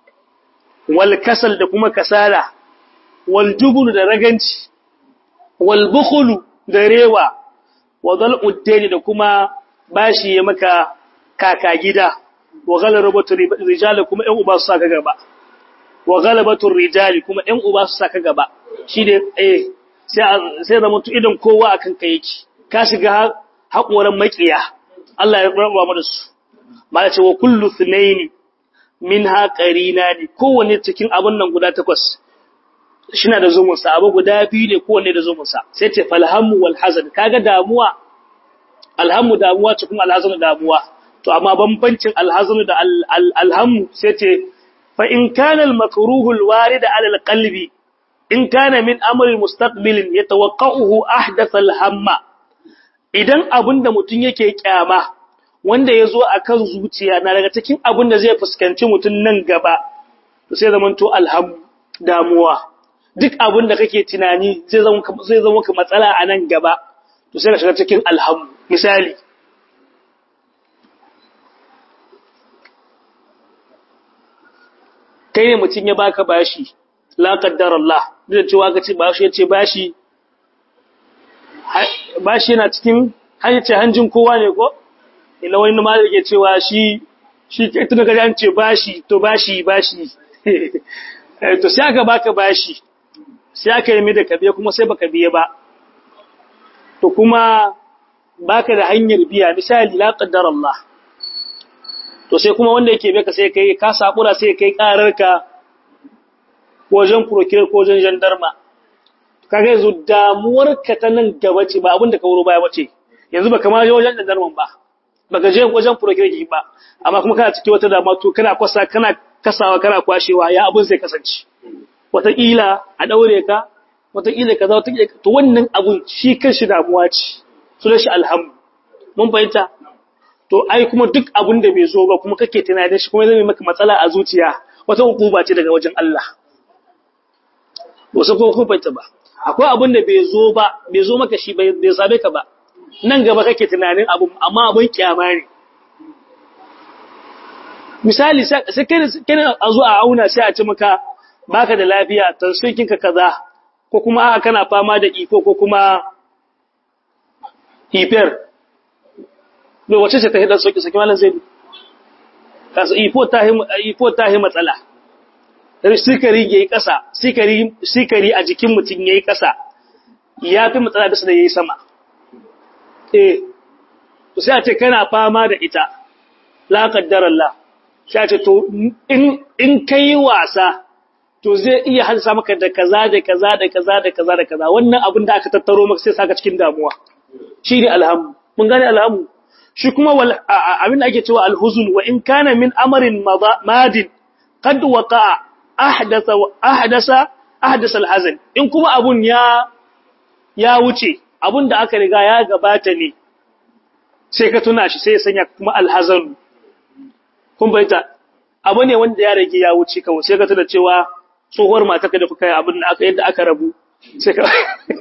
wal kasal da kuma kasala wal jubun da raganci wal bukhul da rewa wa dal uddani da kuma bashi ya maka kaka gida wa ghalabatu rijal kuma ɗan uba su saka gaba wa ghalabatu rijal kuma ɗan uba su saka gaba shi ne eh sai sai da mutu idan kowa akan kai yake ka shiga haƙoran makiya Allah ya raba mu da su mala ce wa kullu thnayn minha qarinani kowanne cikin abun nan guda takwas shina da zumun sa abu guda biyu ne kowanne da zumun sa sai ce falhamu wal hazan kaga damuwa alhamu damuwa ce kuma alhazanu damuwa to amma bambancin alhazanu da alhamu sai ce fa in kana almakruhu alwarid ala alqalbi in kana min amri mustaqbilin yatawaqqahu ahdath alhamma idan abinda mutun yake kyama wanda ya zo a kan zuciya na daga cikin abin da zai fuskanci mutum nan gaba to sai zama to alhamu damuwa duk abin da kake tunani zai zama ka matsala a nan gaba to sai ka shiga cikin alhamu misali kai ne mutum ya baka bashi la qaddar Allah da cewa ka ce bashi yace bashi bashi yana cikin hayyace hanjin kowa ne ko ina wani ma yake cewa shi shi kai tun ga an ce bashi to bashi bashi to sai aka baka bashi sai aka yi da kabiya kuma sai baka biye ba to kuma baka da hanyar biya misali la qaddar Allah to sai kuma wanda yake baka sai kai ka sakura sai kai kararka wajen procure ko wajen gendarma kaga yanzu damuwar ka ta nan gaba ce ba abin da ka wuro baya bace yanzu baka ma je wajen gendarman ba baka je wajen procure ki ba amma kuma kana cikin wata damuwa to kana kwasa kana kasawa kana kwashewa ya abin sai kasance wataƙila a daure ka wataƙila kaza wataƙila to wannan abun shi kanshi damuwa ce sunan shi alhamu mun fahimta to ai kuma duk abin da bai zo ba kuma kake tunanin shi kuma zai maka matsala a zuciya wata hukuma ce daga wajen Allah wasu ko kun fahimta ba akwai abin da bai zo ba bai zo maka shi bai sabe ka ba nan gaba kake tunanin abu amma abin kyama ne misali sai kai a zo a auna sai a ci maka baka da lafiya tansiyoyin ka kaza ko kuma aka kana fama da iko ko kuma hyper me wace ce ta hidar soki saki malam zai kasa ifo ta hi ifo ta hi matsala sikari yayi kasa sikari sikari a jikin mutun yayi kasa yafi matsala da da yayi sama eh to sai a ce kana fama da ita la qaddar Allah sai a ce to in in kai wasa to zai iya halsa maka da kaza da kaza da kaza da kaza da kaza wannan abin da aka tattaro maka sai saka cikin damuwa shi ne alhamu mun gane alhamu shi kuma abin da ake cewa alhuzun wa in kana min amarin madin qad waqa ahdatha ahdasa ahdasa alhazan in kuma abun ya ya wuce abun da aka riga ya gabata ne sai ka tuna shi sai ya sanya kuma alhazan kun baita abu ne wanda ya rage ya wuce kawai sai ka tuna cewa tsohuwar mataka da kuka yi abin da aka yadda aka rabu sai ka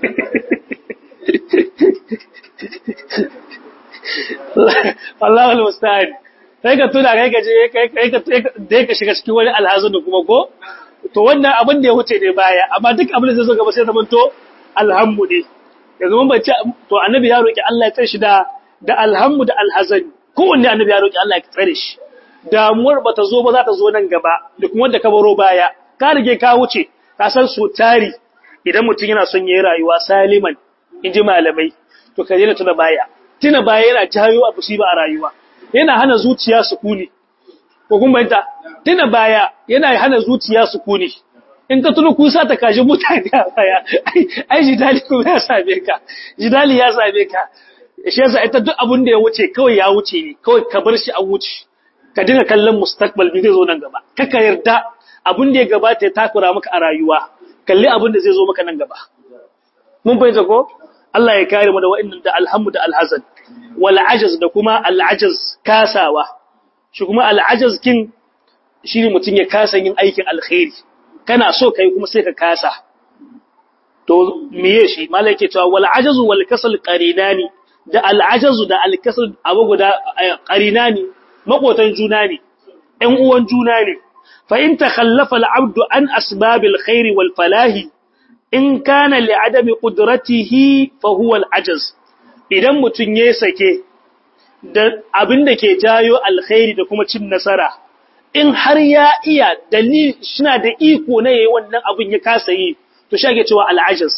Allah wal musta'an kai ka tuna kai ka je kai ka da ka shiga cikin wani alhazin kuma ko to wannan abin da ya wuce ne baya amma duk abin da zai zo gaba sai zaman to alhammu ne yanzu mun bace to annabi ya roki Allah ya tsare shi da da alhammu da alhazan kowanne annabi ya roki Allah ya tsare shi damuwar bata zo ba za ta zo nan gaba da kuma wanda ka baro baya ka rige ka wuce ka san so tari idan mutum yana son yayi rayuwa saliman inji malamai to ka daina tuna baya tuna baya yana jayo abu shi ba a rayuwa yana hana zuciya sukuni ko kun bayanta tuna baya yana hana zuciya sukuni in ka tuna kusa ta kaji mutane a baya ai jidali kuma ya same ka jidali ya same ka shi yasa ita duk abin da ya wuce kawai ya wuce ne kawai ka bar shi a wuce ka dinga kallon mustaqbal bi zai zo nan gaba kaka yarda abin da ya gabata ya takura maka a rayuwa kalli abin da zai zo maka nan gaba mun fahimta ko Allah ya kare mu da wa'annan da alhamdu da alhazan wal ajaz da kuma al ajaz kasawa shi kuma al ajaz kin shine mutun ya kasa yin aikin alkhairi kana so kai kuma sai ka kasa to meye shi malai yake cewa wal ajaz wal kasal qarinani da al ajaz da al kasal abu guda qarinani makotan juna ne ɗan uwan juna ne fa in takhallafa al abdu an asbabil khairi wal falahi in kana li'adami qudratihi fa huwa al-ajaz idan mutun ya sake da abin da ke jayo alkhairi da kuma cin nasara in har ya iya dalil shina da iko na yayi wannan abin ya kasa yi to shage cewa al-ajaz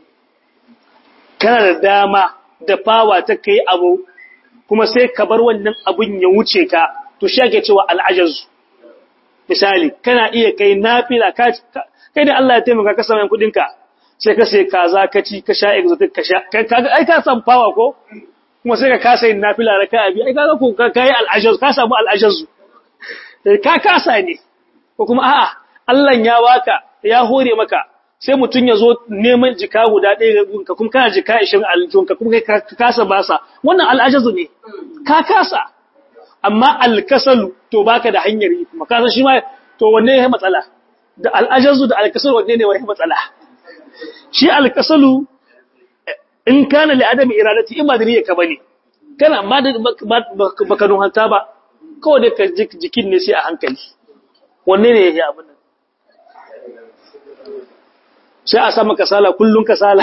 kana da dama da fawa ta kai abu kuma sai ka bar wannan abin ya wuce ka to shage cewa al-ajaz misali kana iya kai nafila ka kai da Allah ya taimaka ka samu kudin ka sai ka sai kaza ka ci ka sha exotic ka sha kaga ai ka san power ko kuma sai ka kasa yin nafila raka'a bi ai kaga ko ka kai al-ajaz ka samu al-ajaz ka kasa ne ko kuma a'a Allah ya baka ya hore maka sai mutun ya zo neman jika guda ɗaya ka kuma kana jika 20 aljun ka kuma kai ka kasa basa wannan al-ajaz ne ka kasa amma alkasalu to baka da hanyar yi kuma kasan shi ma to wanne ya matsala da al'ajazu da alkasalu wanne ne wani matsala shi alkasalu in kana li adami iradati in ba da niyyar ka bane kana amma da baka don hanta ba kawai da ka jikin ne sai a hankali wanne ne yake abin nan sai a sama kasala kullun kasala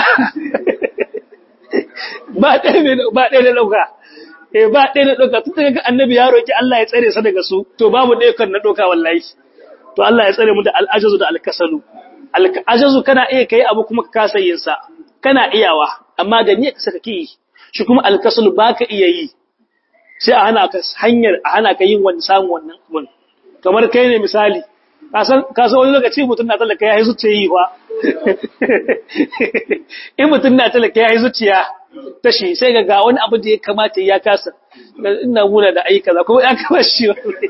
ba ɗaya ne ba ɗaya ne dauka eh ba ɗaya na ɗauka tun daga annabi ya roki Allah ya tsare sa daga su to babu ɗaya kan na ɗauka wallahi to Allah ya tsare mu da al'ajazu da alkasalu al'ajazu kana iya kai abu kuma ka kasa yin sa kana iyawa amma da niyyar ka saka ki shi kuma alkasalu baka iya yi sai a hana ka hanyar a hana ka yin wani samun wannan abun kamar kai ne misali ka san ka san wani lokaci mutum na talaka ya yi zuciya yi fa in mutum na talaka ya yi zuciya tashi sai ga ga wani abu da ya kamata ya kasa ina muna da aika za kuma ya kama shi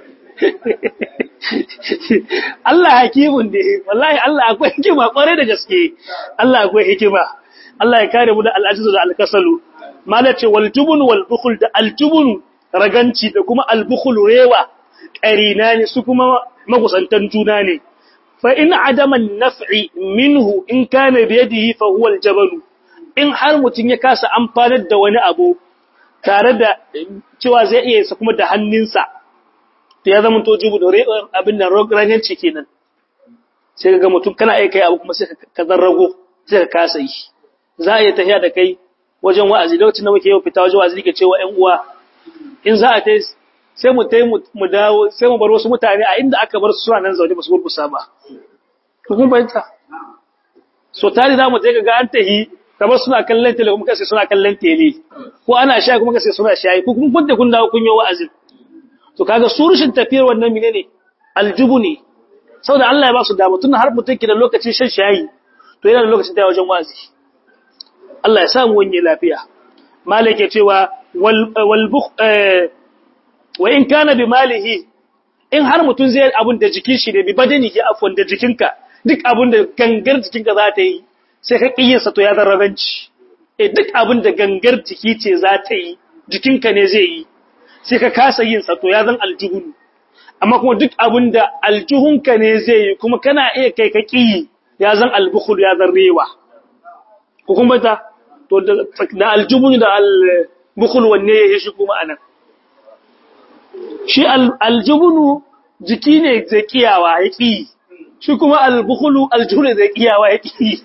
Allah hakimun ne wallahi Allah akwai hikima kware da gaske Allah akwai hikima Allah ya kare mu da al'ajizu da alkasalu malace wal jubun wal bukhul da al jubun raganci da kuma al bukhul rewa qarina ne su kuma magusantan juna ne fa in adama naf'i minhu in kana bi yadihi fa huwa al jabalu in har mutum ya kasa amfanar da wani abu tare da cewa zai iya sa kuma da hannunsa to ya zama to jubu da abin da raganci kenan sai ga mutum kana aika abu kuma sai ka zarrago sai ka kasa yi za a yi tafiya da kai wajen wa'azi lokacin da muke yau fita wajen wa'azi ke cewa ƴan uwa in za a tai sai mu tai mu dawo sai mu bar wasu mutane a inda aka bar su suna nan zaune ba su gurgusa ba to kun bayyana so tare za mu je ga an tahi kamar suna kallon tele kuma kace suna kallon tele ko ana shayi kuma kace suna shayi ko kuma kunta kun dawo kun yi wa'azi to kaga surushin tafiyar wannan menene aljubu ne saboda Allah ya ba su dama tun har mutum ki da lokacin shan shayi to yana da lokacin da wajen wa'azi Allah ya samu wani lafiya malike cewa wal bukh wa in kana bi malihi in har mutun zai abun da jikin shi da bi badani ya afwan da jikinka duk abun da gangar jikinka za ta yi sai ka kiyin sa to ya zarrabanci eh duk abun da gangar jiki ce za ta yi jikinka ne zai yi sai ka kasa yin sa to ya zan aljuhun amma kuma duk abun da aljuhunka ne zai yi kuma kana iya kai ka kiyi ya zan albukhul ya zan rewa ko kuma ta to da aljubun da albukhul wanne ya shi kuma anan shi aljubunu jiki ne zai kiyawa ya ki shi kuma albukhulu aljuhul zai kiyawa ya ki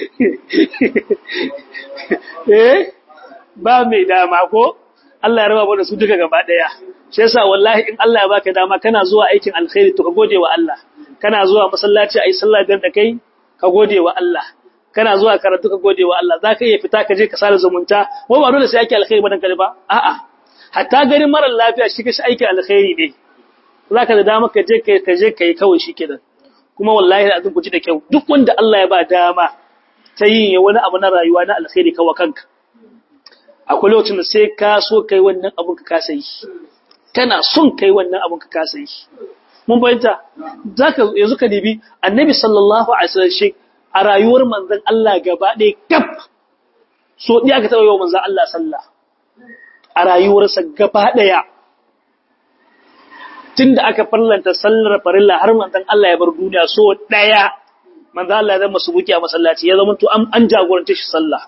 eh ba mai dama ko Allah ya raba mu da su duka gaba daya shi yasa wallahi in Allah ya baka dama kana zuwa aikin alkhairi to ka gode wa Allah kana zuwa masallaci ayi sallah da kai ka gode wa Allah kana zuwa karatu ka gode wa Allah zaka iya fita ka je ka sare zumunta wai ba dole sai yake alkhairi badan kare ba a'a hatta garin mara lafiya shi kashi aiki alkhairi ne zaka da dama ka je kai ka je kai kawai shikenan kuma wallahi da azun ku ji da kyau duk wanda Allah ya ba dama ta yin wani abu na rayuwa na alkhairi kawa kanka akwai lokacin da sai ka so kai wannan abun ka kasa yi kana son kai wannan abun ka kasa yi mun bayyanta zaka yanzu ka dibi annabi sallallahu alaihi wasallam shi a rayuwar manzon Allah gaba ɗaya kaf so ɗaya aka taɓa yi wa manzon Allah sallah a rayuwarsa gaba ɗaya tun da aka farlanta sallar farilla har manzon Allah ya bar duniya so ɗaya manzon Allah ya zama su buki a masallaci ya zama to an jagoranta shi sallah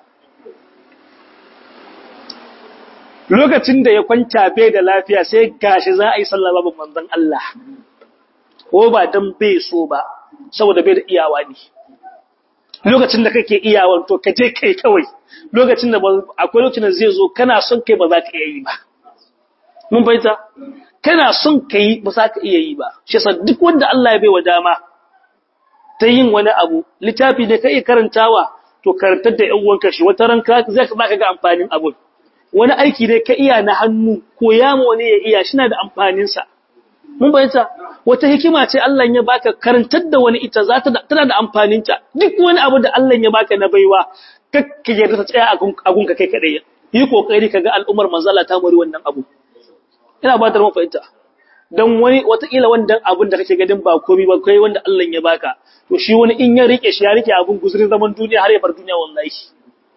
lokacin da ya kwanta bai da lafiya sai gashi za a yi sallah babu manzon Allah ko ba dan bai so ba saboda bai da iyawa ne lokacin da kake iyawan to ka je kai kawai lokacin da akwai lokacin da zai zo kana son kai ba za ka iya yi ba mun baita kana son kai ba za ka iya yi ba shi yasa duk wanda Allah ya baiwa dama ta yin wani abu littafi ne ka iya karantawa to karantar da ƴan uwanka shi wata ran ka zai ka ga amfanin abun wani aiki ne ka iya na hannu ko ya ma wani ya iya shi na da amfanin sa mun bayyana wata hikima ce Allah ya baka karantar da wani ita za ta tana da amfanin ta duk wani abu da Allah ya baka na baiwa kakka yarda ta tsaya a gunka kai kadai yi kokari kaga al'ummar manzala ta muri wannan abu ina ba da mu fahimta dan wani wata kila wannan abun da kake gadin ba komai ba kai wanda Allah ya baka to shi wani in ya rike shi ya rike abun guzurin zaman duniya har ya bar duniya wallahi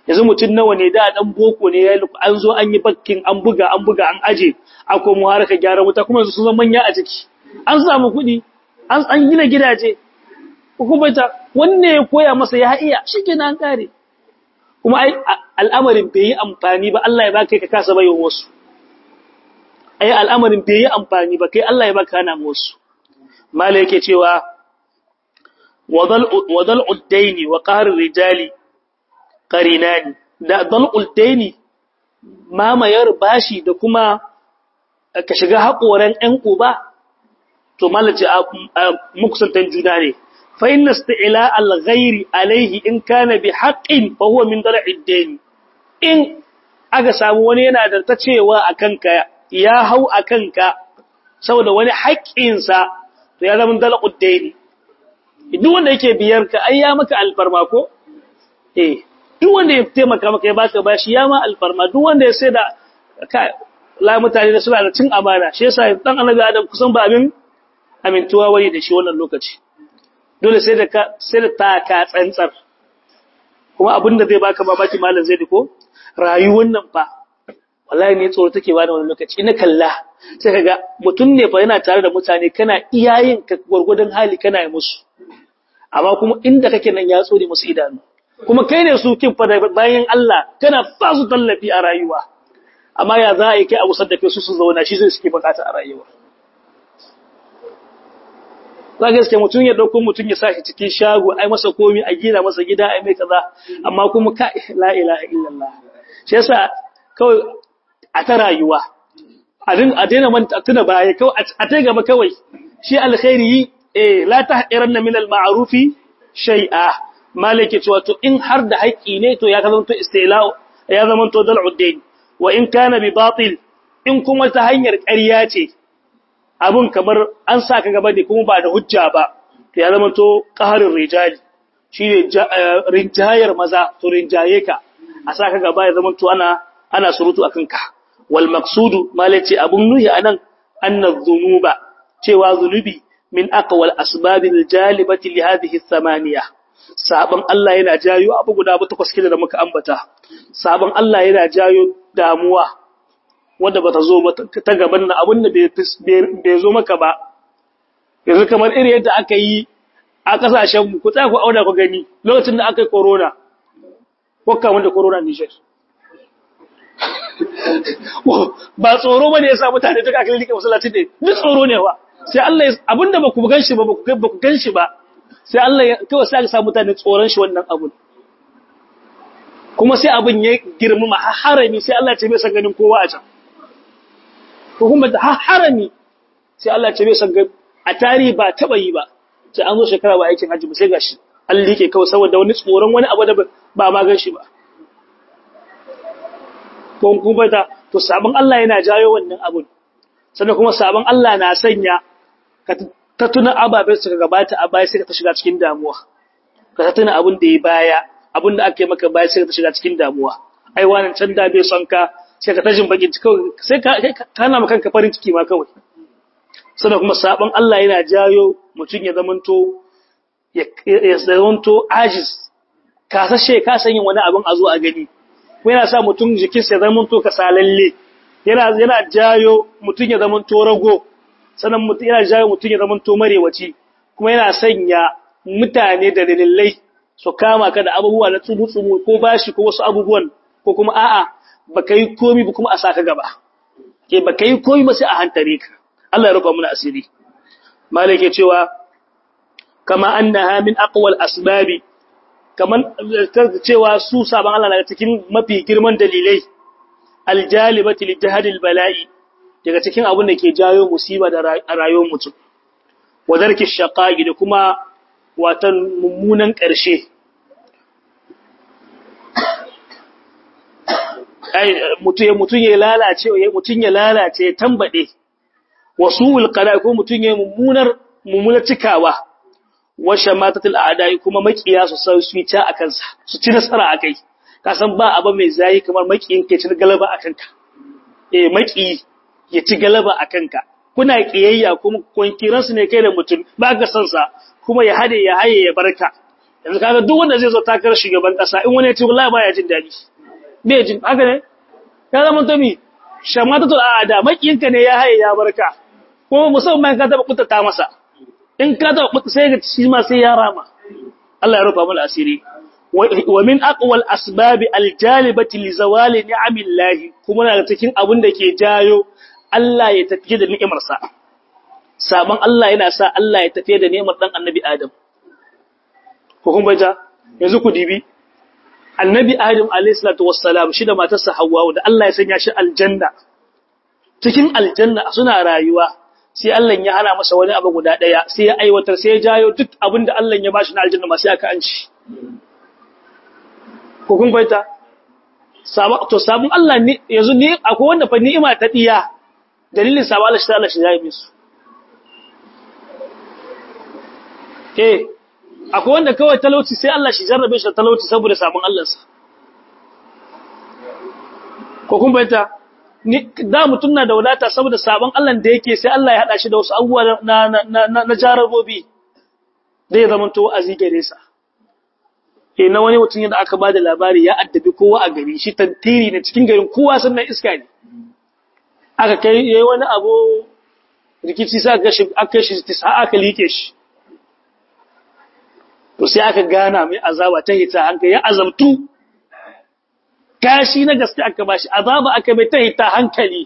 yanzu mutum nawa ne da dan boko ne ya an zo an yi bakkin an buga an buga an aje a komo harka gyara wuta kuma yanzu sun zama manya a ciki an samu kuɗi an an gina gidaje hukumata wanne ya koya masa ya iya shikenan an kare kuma ai al'amarin bai yi amfani ba Allah ya baka ka kasa bayo wasu ai al'amarin bai yi amfani ba kai Allah ya baka kana wasu mala yake cewa wadal wadal uddaini wa qahr rijali qarinani da dal uddaini mamayar bashi da kuma ka shiga haƙoran ƴan uba to malaci mukusantan juna ne fa inna isti'la al-ghayri alayhi in kana bi haqqin fa huwa min dal'i ad-dayn in aka samu wani yana da ta cewa akan ka ya hau akan ka saboda wani haƙƙin sa to ya zama dal'u ad-dayn duk wanda yake biyar ka ai ya maka alfarma ko eh duk wanda ya taimaka maka ya baka bashi ya ma alfarma duk wanda ya sai da la mutane da suna da cin amana shi yasa dan annabi adam kusan ba abin amintuwa wani da shi wannan lokaci dole sai da ka sai da taka tsantsar kuma abin da zai baka babaki malam zai diko rayuwar nan fa wallahi ne tsoro take bani wannan lokaci ina kalla sai kaga mutum ne fa yana tare da mutane kana iyayen ka gurgurdan hali kana yi musu amma kuma inda kake nan ya tsore musu idanu kuma kai ne su kin fa bayan Allah kana ba su tallafi a rayuwa amma ya za a yi kai abu saddafe su su zauna shi zai suke bukata a rayuwa za ka gaske mutum ya dauko mutum ya sa shi cikin shago ai masa komi a gina masa gida ai mai kaza amma kuma ka la ilaha illallah shi yasa kawai a ta rayuwa a din a daina manta tuna baya kawai a ta gaba kawai shi alkhairi eh la tahqiranna min al-ma'rufi shay'a malike cewa to in har da haƙi ne to ya zama to istila'u ya zama to dal'uddin wa in kana bi batil in kuma ta hanyar ƙarya ce abun kamar an saka gaba ne kuma ba da hujja ba to ya zama to qaharin rijali shine rinjayar maza to rinjaye ka a saka gaba ya zama to ana ana surutu akan ka wal maqsudu malaci abun nuhi anan anna dhunuba cewa zunubi min aqwal asbabil jalibati li hadhihi thamaniya sabon Allah yana jayo abu guda ba takwas kida da muka ambata sabon Allah yana jayo damuwa wanda bata zo ba ta gaban na abin da bai zo maka ba yanzu kamar irin yadda aka yi a kasashen mu ku tsaya ku auna ku gani lokacin da aka yi corona ko kamar da corona Niger ba tsoro bane yasa mutane duka aka lika masallaci ne duk tsoro ne wa sai Allah abinda ba ku ganshi ba ba ku ganshi ba sai Allah ya kawai sai aka sa mutane tsoron shi wannan abun kuma sai abin ya girmama har harami sai Allah ya ce bai san ganin kowa a can ko kuma har harami sai Allah ya ce bai san ganin a tarihi ba taba yi ba sai an zo shekara ba aikin hajji ba sai gashi an like kawai saboda wani tsoron wani abu da ba ma gan shi ba ko kuma ta to sabon Allah yana jayo wannan abun sannan kuma sabon Allah na sanya ka ta tuna ababen suka gabata a baya sai ka ta shiga cikin damuwa ka ta tuna abin da ya baya abin da aka yi maka baya sai ka ta shiga cikin damuwa ai wannan can da bai son ka sai ka tajin bakin kawai sai ka kana maka kanka farin ciki ma kawai sannan kuma sabon Allah yana jayo mutum ya zamanto ya zamanto ajiz kasashe ka san yin wani abin a zo a gani ko yana sa mutum jikinsa ya zamanto kasalalle yana yana jayo mutum ya zamanto rago sannan mutum yana jawo mutum ya zama to marewaci kuma yana sanya mutane da dalilai su kama ka da abubuwa na tsubu-tsubu ko bashi ko wasu abubuwan ko kuma a'a baka yi komi ba kuma a saka gaba ke baka yi komi ba sai a hantare ka Allah ya rufa mana asiri malik ya cewa kama annaha min aqwal asbabi kaman cewa su saban Allah daga cikin mafi girman dalilai aljalibati lijahadil bala'i daga cikin abin da ke jayo musiba da rayuwar mutum wadarki shaqaqi da kuma watan mummunan ƙarshe ai mutum mutum ya lalace mutum ya lalace ya tambade wasuul qada ko mutum ya mummunar mummunar cikawa wa shamatatul a'da'i kuma makiya su sai su ta akan sa su ci nasara akai ka san ba abu mai zayi kamar makiyin ke cin galaba akan ka eh maki ya ci galaba akan ka kuna kiyayya kuma kunkiran su ne kai da mutum ba ka san sa kuma ya hade ya haye ya barka yanzu kaga duk wanda zai zo takarar shugaban kasa in wani ya ce wallahi baya jin dadi bai jin haka ne ya zama to mi shamata to a da makiyinka ne ya haye ya barka ko musamman ka taba kuntata masa in ka taba kuntata sai ga shi ma sai ya rama Allah ya rufa mana asiri wa min aqwal asbab aljalibati li zawali ni'amillahi kuma daga cikin abin da ke jayo Allah ya tafi da ni'imar sa saban Allah yana sa Allah ya tafi da ni'imar dan annabi Adam ko kun baja yanzu ku dibi annabi Adam alayhi salatu wassalam shi da matarsa Hawwa da Allah ya sanya shi aljanna cikin aljanna suna rayuwa sai Allah ya hana masa wani abu guda daya sai ya aiwatar sai ya jayo duk abin da Allah ya bashi na aljanna ma sai aka anci ko kun baita to sabon Allah ne yanzu ne akwai wanda fa ni'ima ta diya dalilin sabon Allah shi ta Allah shi ya yi musu eh akwai wanda kawai talauci sai Allah shi jarrabe shi da talauci saboda sabon Allahnsa ko kun bayyana ni da mutun na da wadata saboda sabon Allah da yake sai Allah ya hada shi da wasu abubuwa na na na, na jarabobi zai zama to azi gare sa eh na wani mutun yadda aka bada labari ya addabi kowa a gari shi tantiri ne cikin garin kowa sannan iska ne aka kai yayi wani abu rikici sa ga shi aka shi tisa aka like shi to sai aka gana mai azaba ta hita hankali ya azabtu kashi na gaske aka bashi azaba aka bai ta hita hankali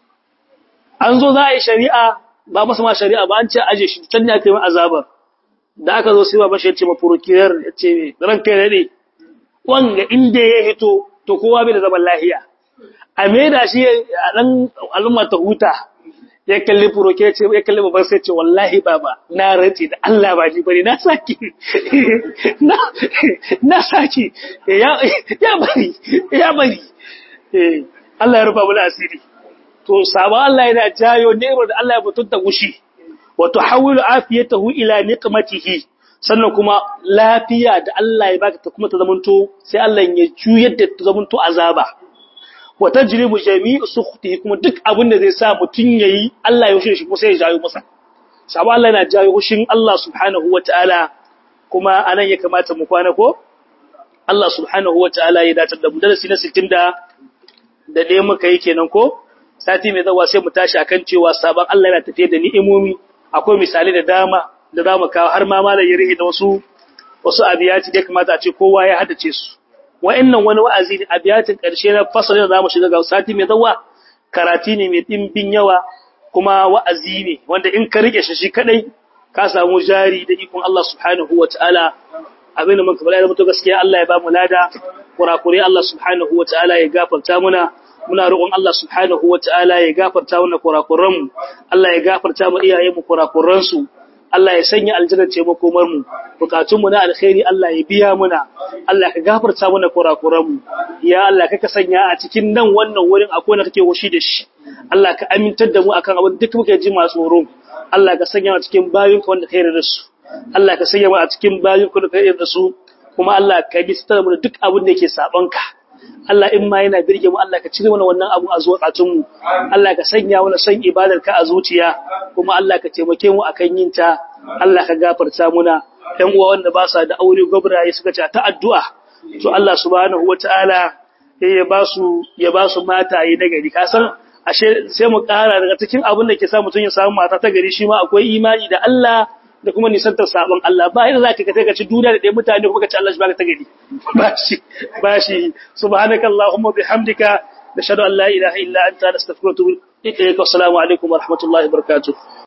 an zo za a yi shari'a ba masa ma shari'a ba an ce aje shi can ne aka yi azabar da aka zo sai baban shi ya ce ma furokiyar ya ce ran kai ne wanga inda ya hito to kowa bai da zaman lahiya a maida shi a dan al'umma ta huta ya kalli furoke ya ce ya kalli babban sai ce wallahi baba na rantsi da Allah ba ji bane na saki na na saki ya ya bari ya bari eh Allah ya rufa mu asiri to sabon Allah yana jayo neman da Allah ya mutunta gushi wa tuhawwilu afiyatahu ila niqmatihi sannan kuma lafiya da Allah ya baka ta kuma ta zamanto sai Allah ya juyar da ta zamanto azaba wa tajribu jami'u sukhtihi kuma duk abin da zai sa mutun yayi Allah ya hushe shi kuma sai ya jayo masa sabo Allah yana jayo hushin Allah subhanahu wataala kuma anan ya kamata mu kwana ko Allah subhanahu wataala ya dace da mu darasi na 60 da da dai muka yi kenan ko sati mai zawa sai mu tashi akan cewa sabon Allah yana tafiye da ni'imomi akwai misali da dama da zamu kawo har ma malam ya rihi da wasu wasu abiyati da kamata a ce kowa ya haddace su wa'annan wani wa'azi ne a biyatin ƙarshe na fasalin da zamu shiga ga sati mai zawa karati ne mai dimbin yawa kuma wa'azi ne wanda in ka rike shi shi kadai ka samu jari da ikon Allah subhanahu wataala abin da muka bala da mutu gaskiya Allah ya ba mu lada kurakure Allah subhanahu wataala ya gafarta muna muna roƙon Allah subhanahu wataala ya gafarta mana kurakuran mu Allah ya gafarta mu iyayen mu kurakuran su Allah ya sanya aljanna ce makomar mu bukatun mu na alkhairi Allah ya biya muna Allah ka gafarta mana kurakuran mu ya Allah ka sanya a cikin nan wannan wurin akwai wanda kake wushi da shi Allah ka amintar da mu akan abin duk muke ji masu tsoro Allah ka sanya mu cikin bayin ka wanda kai da su Allah ka sanya mu a cikin bayin ka wanda kai da su kuma Allah ka bi sitar mu da duk abin da yake saban ka Allah in ma yana birge mu Allah ka cire mana wannan abu a zuwatsun mu Allah ka sanya mana son ibadar ka a zuciya kuma Allah ka taimake mu akan yin ta Allah ka gafarta muna ɗan uwa wanda ba sa da aure gobraye suka ce ta addu'a to Allah subhanahu wataala ya ba su ya ba su mataye na gari ka san ashe sai mu ƙara daga cikin abin da ke sa mutum ya samu mata ta gari shi ma akwai imani da Allah da kuma nisantar sabon Allah ba yadda zaka kace ka ci duniya da ɗaya mutane kuma ka ci Allah shi baka ta gari ba shi ba shi subhanakallahumma bihamdika nashhadu an la ilaha illa anta nastaghfiruka wa natubu ilaik assalamu alaikum wa rahmatullahi wa barakatuh